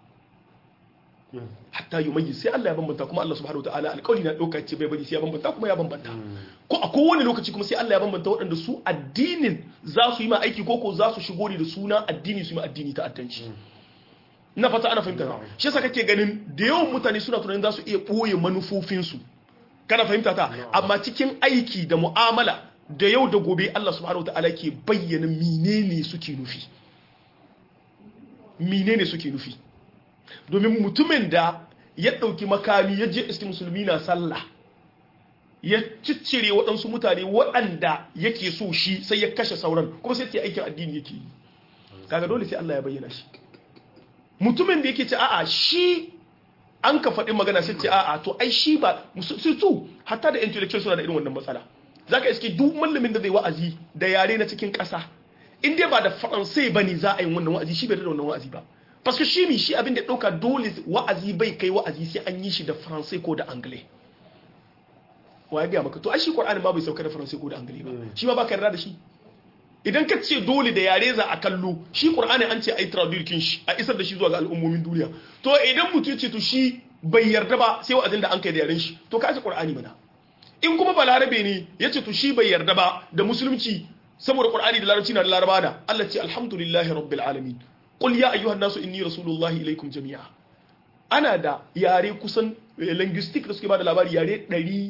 hatta yi mai sai Allah ya bambanta kuma Allah subhanahu wataala alƙawari na ɗauka ce bai bari sai ya bambanta kuma ya bambanta ko a kowane lokaci kuma sai Allah ya bambanta waɗanda su addinin za su yi ma aiki ko ko za su shigo ne da suna addini su yi ma addini ta addanci na fata ana fahimta shi yasa kake ganin da yawan mutane suna tunanin za su iya ɓoye manufofinsu kana fahimta ta amma cikin aiki da mu'amala da yau da gobe Allah subhanahu wataala ke bayyana menene suke nufi menene suke nufi domin mutumin da ya ɗauki makami ya je iski musulmi na sallah ya ciccire waɗansu mutane waɗanda yake so shi sai ya kashe sauran kuma sai ce aikin addini yake yi kaga dole sai Allah ya bayyana shi mutumin da yake ce a'a shi an ka faɗi magana sai ce a'a to ai shi ba su hatta da intellectual suna da irin wannan matsala zaka iske duk mallamin da zai wa'azi da yare na cikin ƙasa in dai ba da faransai bane za a yi wannan wa'azi shi bai da wannan wa'azi ba parce shi mi shi abin da ɗauka dole wa'azi bai kai wa'azi sai an yi shi da faransai ko da angle wa ya gaya maka to ai shi qur'ani ma bai sauka da faransai ko da angle ba shi ma baka yarda da shi idan ka ce dole da yare za a kallo shi qur'ani an ce ai traduction shi a isar da shi zuwa ga al'ummomin duniya to idan mutum ce to shi bai yarda ba sai wa'azin da an kai da yaren shi to ka ce qur'ani mana in kuma balarabe ne ya ce to shi bai yarda ba da musulunci saboda qur'ani da larabci na da laraba da Allah ce alhamdulillahi rabbil alamin qul ya ayyuhan nasu inni rasulullahi ilaikum jami'a ana da yare kusan linguistic da suke ba da labari yare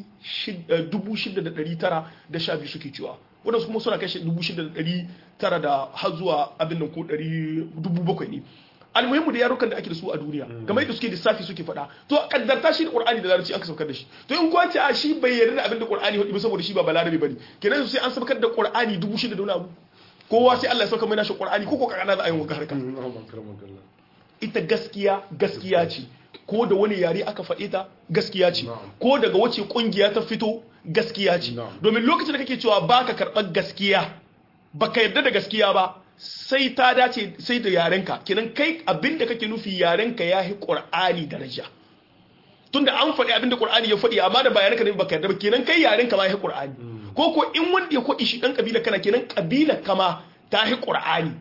6,912 suke cewa wadansu kuma suna kashe 6,900 da har zuwa abin nan ko 7,000 ne almuhimmu da yarukan da ake da su a duniya game da suke lissafi suke faɗa to kaddarta shi da qur'ani da larabci aka saukar da shi to in kwace a shi bai yarda da abin da qur'ani hudu ba saboda shi ba balarabe bane kenan sai an saukar da qur'ani 6,000 da wani abu kowa sai Allah ya sauka mai nashi qur'ani ko ko kana za a yi wa harka ita gaskiya gaskiya ce ko da wani yare aka faɗe ta gaskiya ce Na'am. ko daga wace kungiya ta fito gaskiya ce Na'am. domin lokacin da kake cewa baka karɓar gaskiya baka yarda da gaskiya ba sai ta dace sai da yarenka kenan kai abinda kake nufi yarenka ya yi ƙur'ani daraja tunda an faɗi abinda ƙur'ani ya faɗi amma da bayanan ka ne baka yarda ba kenan kai yarenka ma ya yi ƙur'ani ko ko in wanda ya kwaɗi shi ɗan ƙabila kana kenan ƙabila kama ta yi ƙur'ani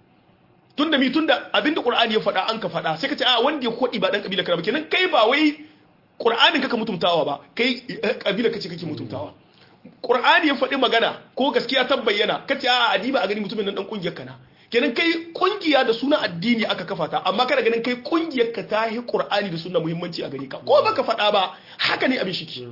tunda mi tunda abinda ƙur'ani ya faɗa an ka faɗa sai ka ce a wanda ya kwaɗi ba ɗan ƙabila kana ba kenan kai ba wai ƙur'anin kaka mutumtawa ba kai eh, ƙabila kace kake mutumtawa Qur'ani ya faɗi magana ko gaskiya ta bayyana kace a adiba a gani mutumin nan dan kungiyar kana kenan kai kungiya da suna addini aka kafa ta amma kana ganin kai kungiyar ka ta yi Qur'ani da suna muhimmanci a gani ka ko baka faɗa ba haka ne abin shiki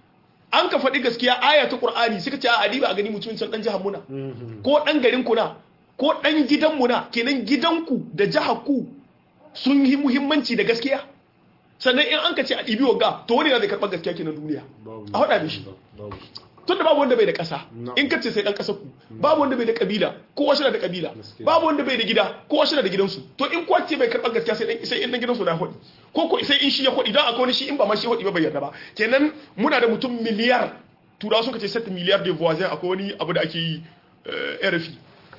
an ka faɗi gaskiya aya ta Qur'ani suka ce a adiba a gani mutumin can dan jihar muna ko dan garin ku na ko dan gidan mu na kenan gidanku da jihar ku sun yi muhimmanci da gaskiya sannan in an ka ce a ɗibi wagga to wani na zai karɓar gaskiya kenan duniya a haɗa mishi babu tunda babu wanda bai da ƙasa No. in ka ce sai ɗan ƙasar ku babu wanda bai da ƙabila kowa shi na da ƙabila Gaskiya. babu wanda bai da gida kowa shi na da gidansu to in kuwa ce bai karɓar gaskiya sai ɗan sai in ɗan gidansu na hodi ko ko sai in shi ya hodi don akwai wani shi in ba ma shi hodi ba bai yarda ba kenan muna da mutum miliyar turawa suka ce 7 miliyar de voisins akwai wani abu da ake yi eh, RFI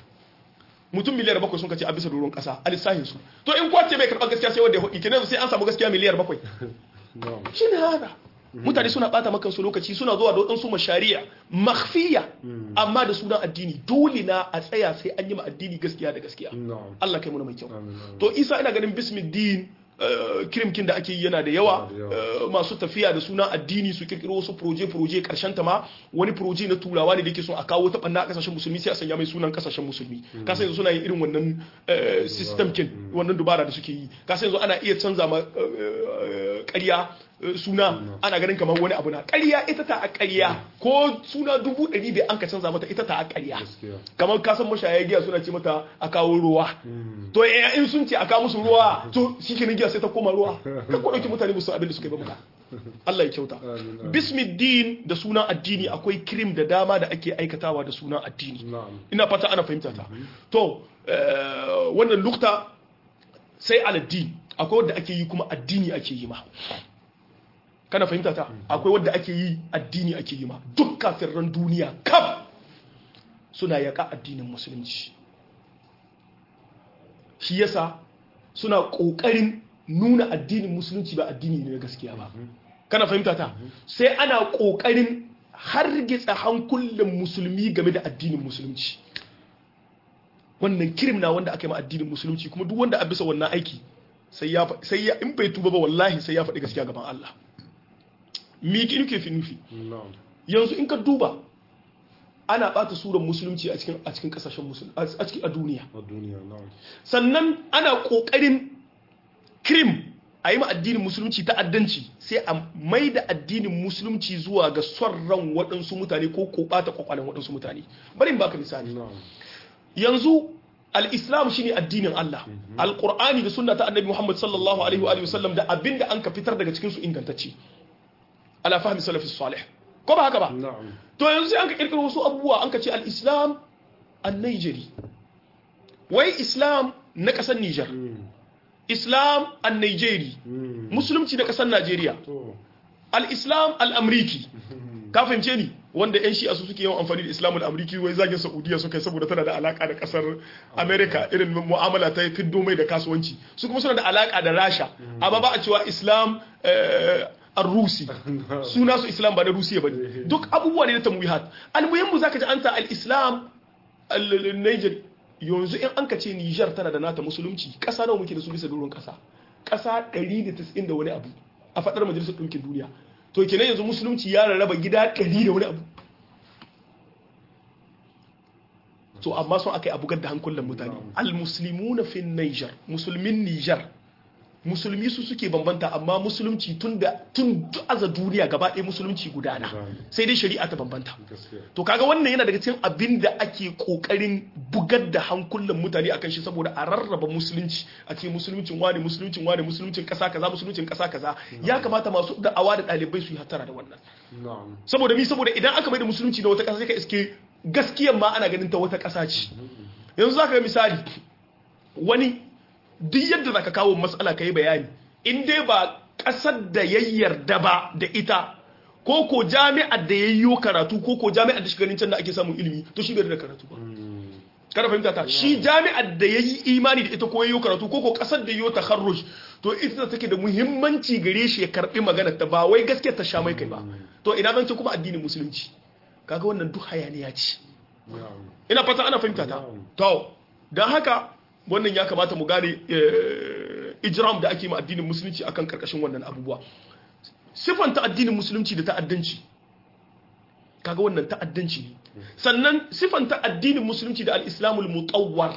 mutum miliyar bakwai sun kace a bisa doron ƙasa a lissahin su to in kuwa ce bai karɓar gaskiya sai wanda ya hodi kenan sai an samu gaskiya miliyar bakwai na'am shi ne haka mutane suna bata maka su lokaci suna zuwa da waɗansu mashari'a makhfiya amma da sunan addini dole na a tsaya sai an yi ma addini gaskiya da gaskiya na'am Allah kai muna mai kyau Amin, amin. to isa ina ganin bismiddin kirimkin da ake yi yana da yawa Yana da yawa. eh, masu tafiya da sunan addini su kirkiro wasu proje proje karshen ta ma wani proje na turawa ne da yake son a kawo ta banna a kasashen musulmi sai a sanya mai sunan kasashen musulmi ka san yanzu suna yin irin wannan eh, system kin wannan dubara da suke yi ka san yanzu ana iya canza ma eh, eh, ƙarya eh, suna ana ganin kamar wani abu na ƙarya ita ta a ƙarya ko suna dubu ɗari bai an ka canza mata ita ta a ƙarya gaskiya kamar kasan mashaya giya suna ce mata a kawo ruwa to eh, in sun ce a kawo musu ruwa to shi ke giya sai ta koma ruwa kan ku ɗauki mutane musu abin da suka yi ba muka Allah ya kyauta Amin, amin. bismiddin da sunan addini akwai kirim da dama da ake aikatawa da sunan addini na'am ina fata ana fahimta ta to eh, wannan lukta sai aladdin akwai wadda ake yi kuma addini ake yi ma kana fahimta ta akwai wadda ake yi addini ake yi ma duk kafirran duniya kaf suna yaƙa addinin musulunci shi yasa suna ƙoƙarin nuna addinin musulunci ba addini ne na gaskiya ba kana fahimta ta sai ana ƙoƙarin hargitsa hankulan musulmi game da addinin musulunci wannan kirim na wanda aka yi ma addinin musulunci kuma duk wanda a bisa wannan aiki sai ya fa- sai ya in bai tuba ba wallahi sai ya faɗi gaskiya gaban Allah mi ki nuke fi nufi na'am yanzu in ka duba ana bata suran musulunci a cikin a cikin kasashen musulmi a cikin a duniya a duniya na'am sannan ana kokarin krim a yi ma addinin musulunci ta'addanci sai a mai da addinin musulunci zuwa ga son ran waɗansu mutane ko ko ɓata kwakwalen waɗansu mutane bari in baka misali na'am yanzu al-islam shine addinin Allah al-qur'ani da sunna ta annabi Muhammad sallallahu alaihi wa alihi wasallam da abinda an ka fitar daga cikin su ingantacce ala fahmi salafi salih ko ba haka ba na'am to yanzu sai an ka kirkiro wasu abubuwa an ka ce al-islam an-nigeri wai islam na kasar Niger islam an-nigeri Mm. musulunci na kasar Najeriya to al-islam al-amriki ka fahimce ni wanda yan shi'a su suke yawan amfani da islam al-amriki wai zagin saudiya suka yi saboda tana da alaka da kasar america irin mu'amala ta fiddo mai da kasuwanci su kuma suna da alaka da rasha amma ba a cewa islam eh, ar-rusi suna su islam ba na rusiya ba ne duk abubuwa ne na tamwihat al-muhimmu zaka ji an ta al-islam al-niger yanzu in an ka ce niger tana da nata musulunci kasa nawa muke da su bisa doron kasa kasa 190 da wani abu a fadar majalisar ɗinkin duniya to kenan yanzu musulunci ya rarraba gida ɗari da wani abu to amma sun aka yi abugar da hankulan mutane al-muslimuna fi niger musulmin niger musulmi su suke bambanta amma musulunci tun da tun aza duniya gaba ɗaya musulunci gudana sai dai shari'a ta bambanta gaskiya to kaga wannan yana daga cikin abin da ake kokarin bugar da hankulan mutane akan shi saboda a rarraba musulunci a ce musuluncin wani musuluncin wani musuluncin kasa kaza musuluncin kasa kaza ya kamata masu da'awa da ɗalibai su yi hattara da wannan na'am saboda mi saboda idan aka mai da musulunci da wata kasa sai ka iske gaskiyan ma ana ganin ta wata kasa ce yanzu zaka ga misali wani duk yadda zaka kawo matsala kai bayani in dai ba kasar da ya yarda ba da ita ko ko jami'ar da yayyo karatu ko ko jami'ar da shi ganin can da ake samun ilimi to shi bai da karatu ba kada fahimta ta shi jami'ar da yayi imani da ita ko yayyo karatu ko ko kasar da yayyo takharruj to ita take da muhimmanci gare shi ya karbi maganar ta ba wai gaskiya ta sha mai kai ba to ina zan ce kuma addinin musulunci kaga wannan duk hayaniya ce ina fata ana fahimta ta to don haka wannan ya kamata mu gane ijram da ake ma addinin musulunci akan karkashin wannan abubuwa siffanta addinin musulunci da ta'addanci kaga wannan ta'addanci ne sannan siffanta addinin musulunci da al-islamul mutawwar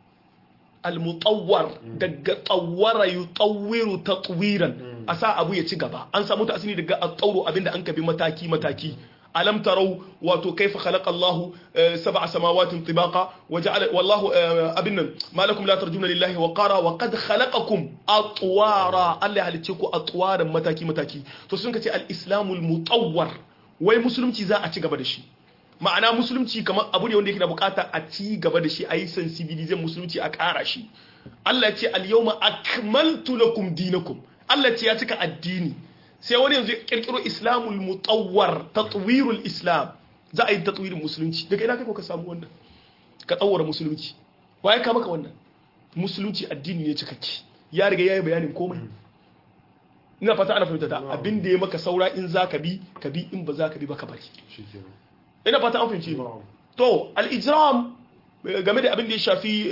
al-mutawwar daga tsawara yutawwiru tatwiran a sa abu ya ci gaba an samu ta asini daga at-tawru abinda an kabi mataki mataki alam tarau wato kaifa khalaqa Allahu sab'a samawatin tibaqa waja'ala wallahu abinnan malakum la tarjuna lillahi wa qara wa qad khalaqakum atwara Allah halicce ku atwaran mataki mataki to sun kace al-islamul mutawwar wai musulunci za a ci gaba da shi ma'ana musulunci kamar abu ne wanda yake da bukata a ci gaba da shi a yi sensibilizin musulunci a ƙara shi Allah ce al-yawma akmaltu lakum dinakum Allah ce ya cika addini sai wani yanzu ya kirkiro islamul mutawwar tatwirul islam za a yi tatwirin musulunci daga ina kai ko ka samu wannan ka tsawara musulunci waye ka maka wannan musulunci addini ne cikakke ya riga yayi bayanin komai ina fata ana fahimta da abin da ya maka saura in za ka bi ka bi in ba za ka bi ba ka bari ina fata an fahimci to al-ijram game da abin da ya shafi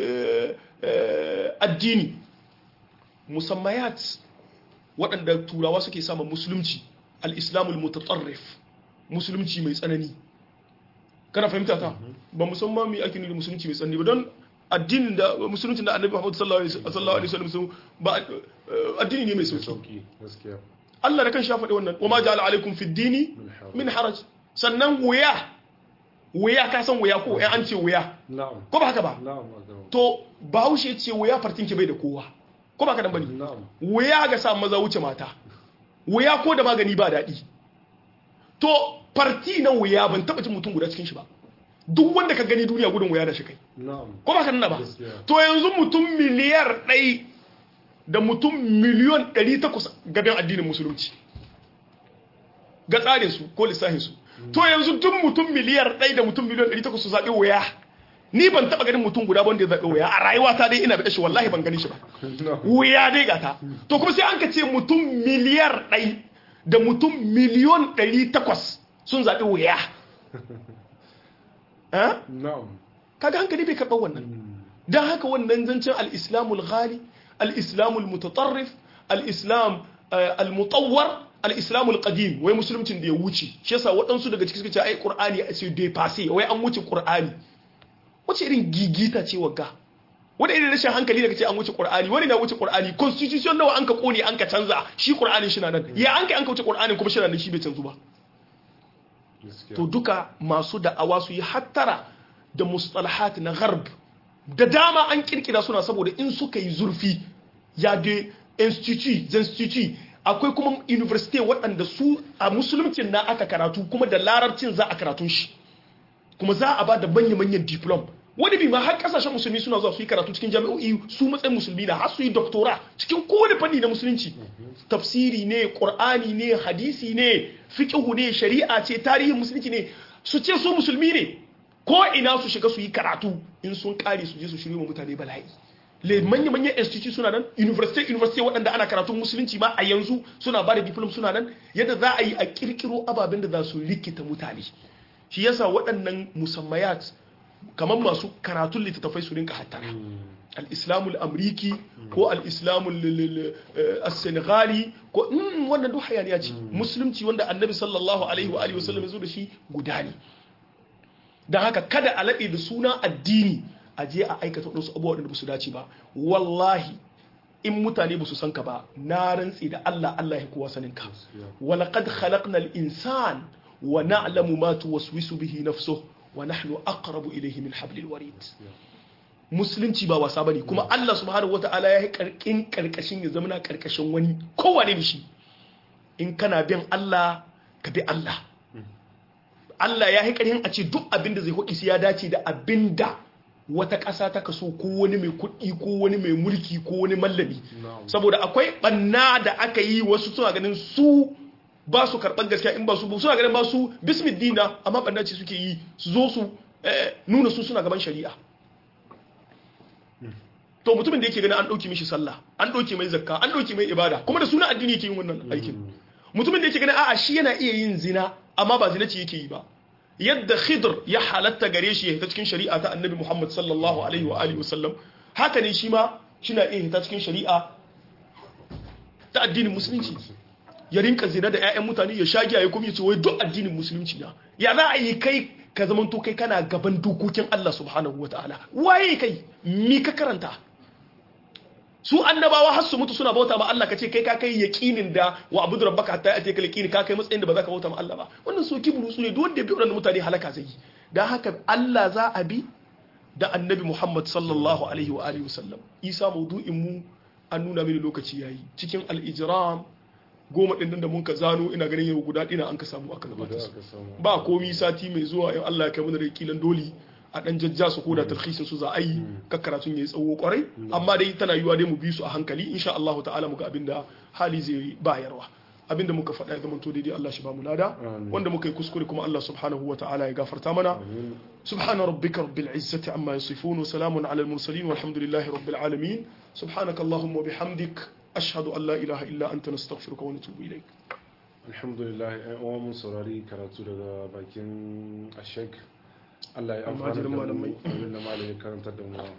addini musammayat waɗanda turawa suke samun musulunci al-islamul mutatarrif musulunci mai tsanani kana fahimta ta ba musamman mai ake nuna musulunci mai tsanani ba don addinin da musulunci da annabi Muhammad sallallahu alaihi wasallam ba addini ne mai sauki Allah da kan sha faɗi wannan wa ma ja'ala alaikum fi dini min haraj sannan wuya wuya ka san wuya ko an ce wuya ko ba haka ba to bahaushe ce wuya fartin ki bai da kowa ko ba ka dan bane wuya ga sa maza wuce mata wuya ko da magani ba daɗi to farti na wuya ban taɓa jin mutum guda cikin shi ba duk wanda ka gani duniya gudun wuya da shi kai ko ba ka nuna ba to yanzu mutum miliyar ɗai da mutum miliyon ɗari takwas gaban addinin musulunci ga tsarin su ko lissafin su to yanzu duk mutum miliyar ɗai da mutum miliyon ɗari takwas su zaɓi wuya ni ban taɓa ganin mutum guda wanda ya zaɓi wuya a rayuwa ta dai ina da shi wallahi ban gani shi ba wuya dai gata to kuma sai an ka ce mutum miliyar ɗai da mutum miliyon ɗari takwas sun zaɓi wuya kaga hankali bai karɓar wannan don haka wannan zancen al-islamul ghali al-islamul mutatarrif al-islam al-mutawwar al-islamul qadim wai musuluncin da ya wuce shi yasa waɗansu daga cikin suka ce ai qur'ani a ce dai passé wai an wuce qur'ani wace irin gigita ce wagga wani irin rashin hankali daga ce an wuce qur'ani wani na wuce qur'ani constitution nawa an ka kone an ka canza shi qur'anin shi na nan ya an kai an ka wuce qur'anin kuma shi na nan shi bai canzu ba to duka masu da'awa su yi hattara da mustalahat na gharb da dama an kirkira suna saboda in suka yi zurfi ya da institute institute akwai kuma university waɗanda su a musuluncin na aka karatu kuma da larabcin za a karatun shi kuma za a ba da manya-manyan diplom wani bi ma har kasashen musulmi suna zuwa su yi karatu cikin jami'o'i su matsayin musulmi na har su yi doktora cikin kowane fanni na musulunci tafsiri ne qur'ani ne hadisi ne fiqhu ne shari'a ce tarihin musulunci ne su ce su musulmi ne ko ina su shiga su yi karatu in sun kare su je su shirye mutane bala'i le manya manyan institute suna nan university university waɗanda ana karatun musulunci ma a yanzu suna ba da diplom suna nan yadda za a yi a kirkiro ababen da za su rikita mutane shi yasa waɗannan musammayat kamar masu karatun littattafai su rinka hattara al-islamul amriki ko al-islamul senegali ko wannan duk hayaniya ce musulunci wanda annabi sallallahu alaihi wa alihi wasallam ya zo da shi guda ne don haka kada a laɗe da suna addini a je a aikata wasu abubuwa da ba su dace ba wallahi in mutane ba su san ka ba na rantsi da Allah Allah ya kowa sanin ka walaqad khalaqnal insan wa na'lamu ma tuwaswisu bihi nafsuhu wa nahnu aqrabu ilayhi min hablil warid musulunci ba wasa bane kuma Allah subhanahu wata'ala ya yi karkin karkashin ya zama na karkashin wani kowane ne shi in kana bin Allah ka bi Allah Allah ya yi karhin a ce duk abin da zai hoki sai ya dace da abin da wata ƙasa ta kaso ko wani mai kuɗi ko wani mai mulki ko wani mallami na'am saboda akwai ɓanna da aka yi wasu suna ganin su ba su karɓar gaskiya in ba su suna ganin ba su bismillina amma ɓanna ce suke yi su zo su eh, nuna su suna gaban shari'a to mutumin da yake ganin an ɗauki mishi sallah an ɗauki mai zakka an ɗauki mai ibada kuma da suna addini yake yin wannan aikin mutumin da yake ganin a'a shi yana iya yin zina amma ba zina ce yake yi ba yadda khidr ya halatta gare shi ya hita cikin shari'a ta annabi muhammad sallallahu alaihi wa alihi wasallam haka ne shi ma shina iya hita cikin shari'a ta addinin musulunci ya rinka zina da 'ya'yan mutane ya sha giya ya kuma ya ce wai duk addinin musulunci na ya za a yi kai ka zamanto kai kana gaban dokokin Allah subhanahu wa ta'ala waye kai mi ka karanta su annabawa har su mutu suna bauta ma Allah kace kai ka kai yaqinin da wa abudu rabbaka hatta yati kal yaqini ka kai matsayin da ba za ka bauta ma Allah ba wannan so kibru su ne duk wanda ya bi wannan mutane halaka zai yi dan haka Allah za a bi da annabi Muhammad sallallahu alaihi wa alihi wasallam Isa maudu'in mu an nuna mini lokaci yayi cikin al-ijram goma din nan da mun ka zano ina ganin yau guda ɗina an ka samu aka guda gabata aka samu ba komi sati mai zuwa in Allah ya kai mana da kilan doli a dan jajja su ko da tarhisin su za a yi ka karatun yayi tsawo kwarai amma dai tana yiwa dai mu bi su a hankali insha Allah ta'ala muga abinda hali zai bayarwa abinda muka faɗa ya zamanto daidai Allah shi ba mu lada Amin. wanda muka yi kuskure kuma Allah subhanahu wa ta'ala ya gafarta mana amin سبحان ربك رب العزة عما يصفون وسلام على المرسلين والحمد لله رب العالمين سبحانك اللهم وبحمدك أشهد أن لا إله إلا أنت نستغفرك ونتوب إليك alhamdulillah yan uwa mun saurari karatu daga bakin ashek Allah ya amfana Almajirin da mu malamai. abin da malamai karantar da mu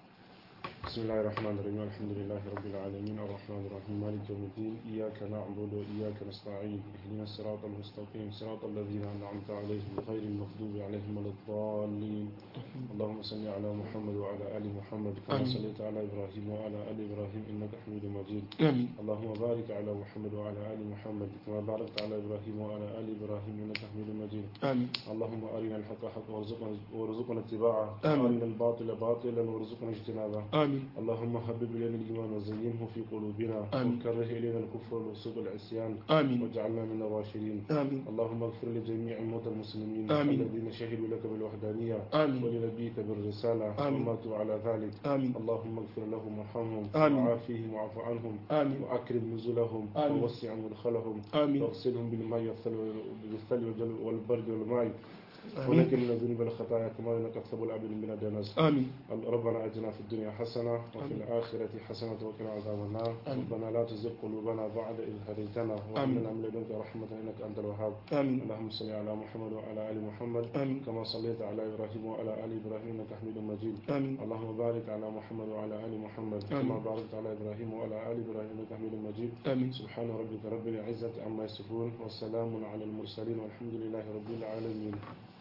بسم الله الرحمن الرحيم الحمد لله رب العالمين الرحمن الرحيم مالك يوم الدين إياك نعبد وإياك نستعين اهدنا الصراط المستقيم صراط الذين أنعمت عليهم غير المغضوب عليهم ولا الضالين اللهم صل على محمد وعلى آل محمد كما آمين. صليت على إبراهيم وعلى آل إبراهيم إنك حميد مجيد آمين اللهم بارك على محمد وعلى آل محمد كما باركت على إبراهيم وعلى آل إبراهيم إنك حميد مجيد آمين اللهم أرنا الحق حقا وارزقنا وارزقنا اتباعه آمين. وأرنا الباطل باطلا وارزقنا اجتنابه آمين اللهم حبب إلينا الإيمان وزينه في قلوبنا آمين. وكره إلينا الكفر والفسوق والعصيان آمين واجعلنا من الراشدين آمين اللهم اغفر لجميع موتى المسلمين آمين. الذين شهدوا لك بالوحدانية آمين ولنبيك بالرسالة آمين. وماتوا على ذلك آمين اللهم اغفر لهم وارحمهم آمين. وعافيهم واعف عنهم آمين وأكرم نزلهم آمين. ووسع مدخلهم آمين واغسلهم بالماء والثلج بالثلج والجل- والبرد والماء آمين ونكن من الذنوب والخطايا كما ينقى الثوب الأبيض من الدنس آمين ربنا آتنا في الدنيا حسنة وفي آمين. الآخرة حسنة وقنا عذاب النار آمين. ربنا لا تزغ قلوبنا بعد إذ هديتنا وهب آمين. لنا من لدنك رحمة إنك أنت الوهاب آمين اللهم صل على محمد وعلى آل محمد آمين كما صليت على إبراهيم وعلى آل إبراهيم إنك حميد مجيد آمين اللهم بارك على محمد وعلى آل محمد آمين. كما باركت على إبراهيم وعلى آل إبراهيم إنك حميد مجيد آمين سبحان ربك رب العزة عما يصفون والسلام على المرسلين والحمد لله رب العالمين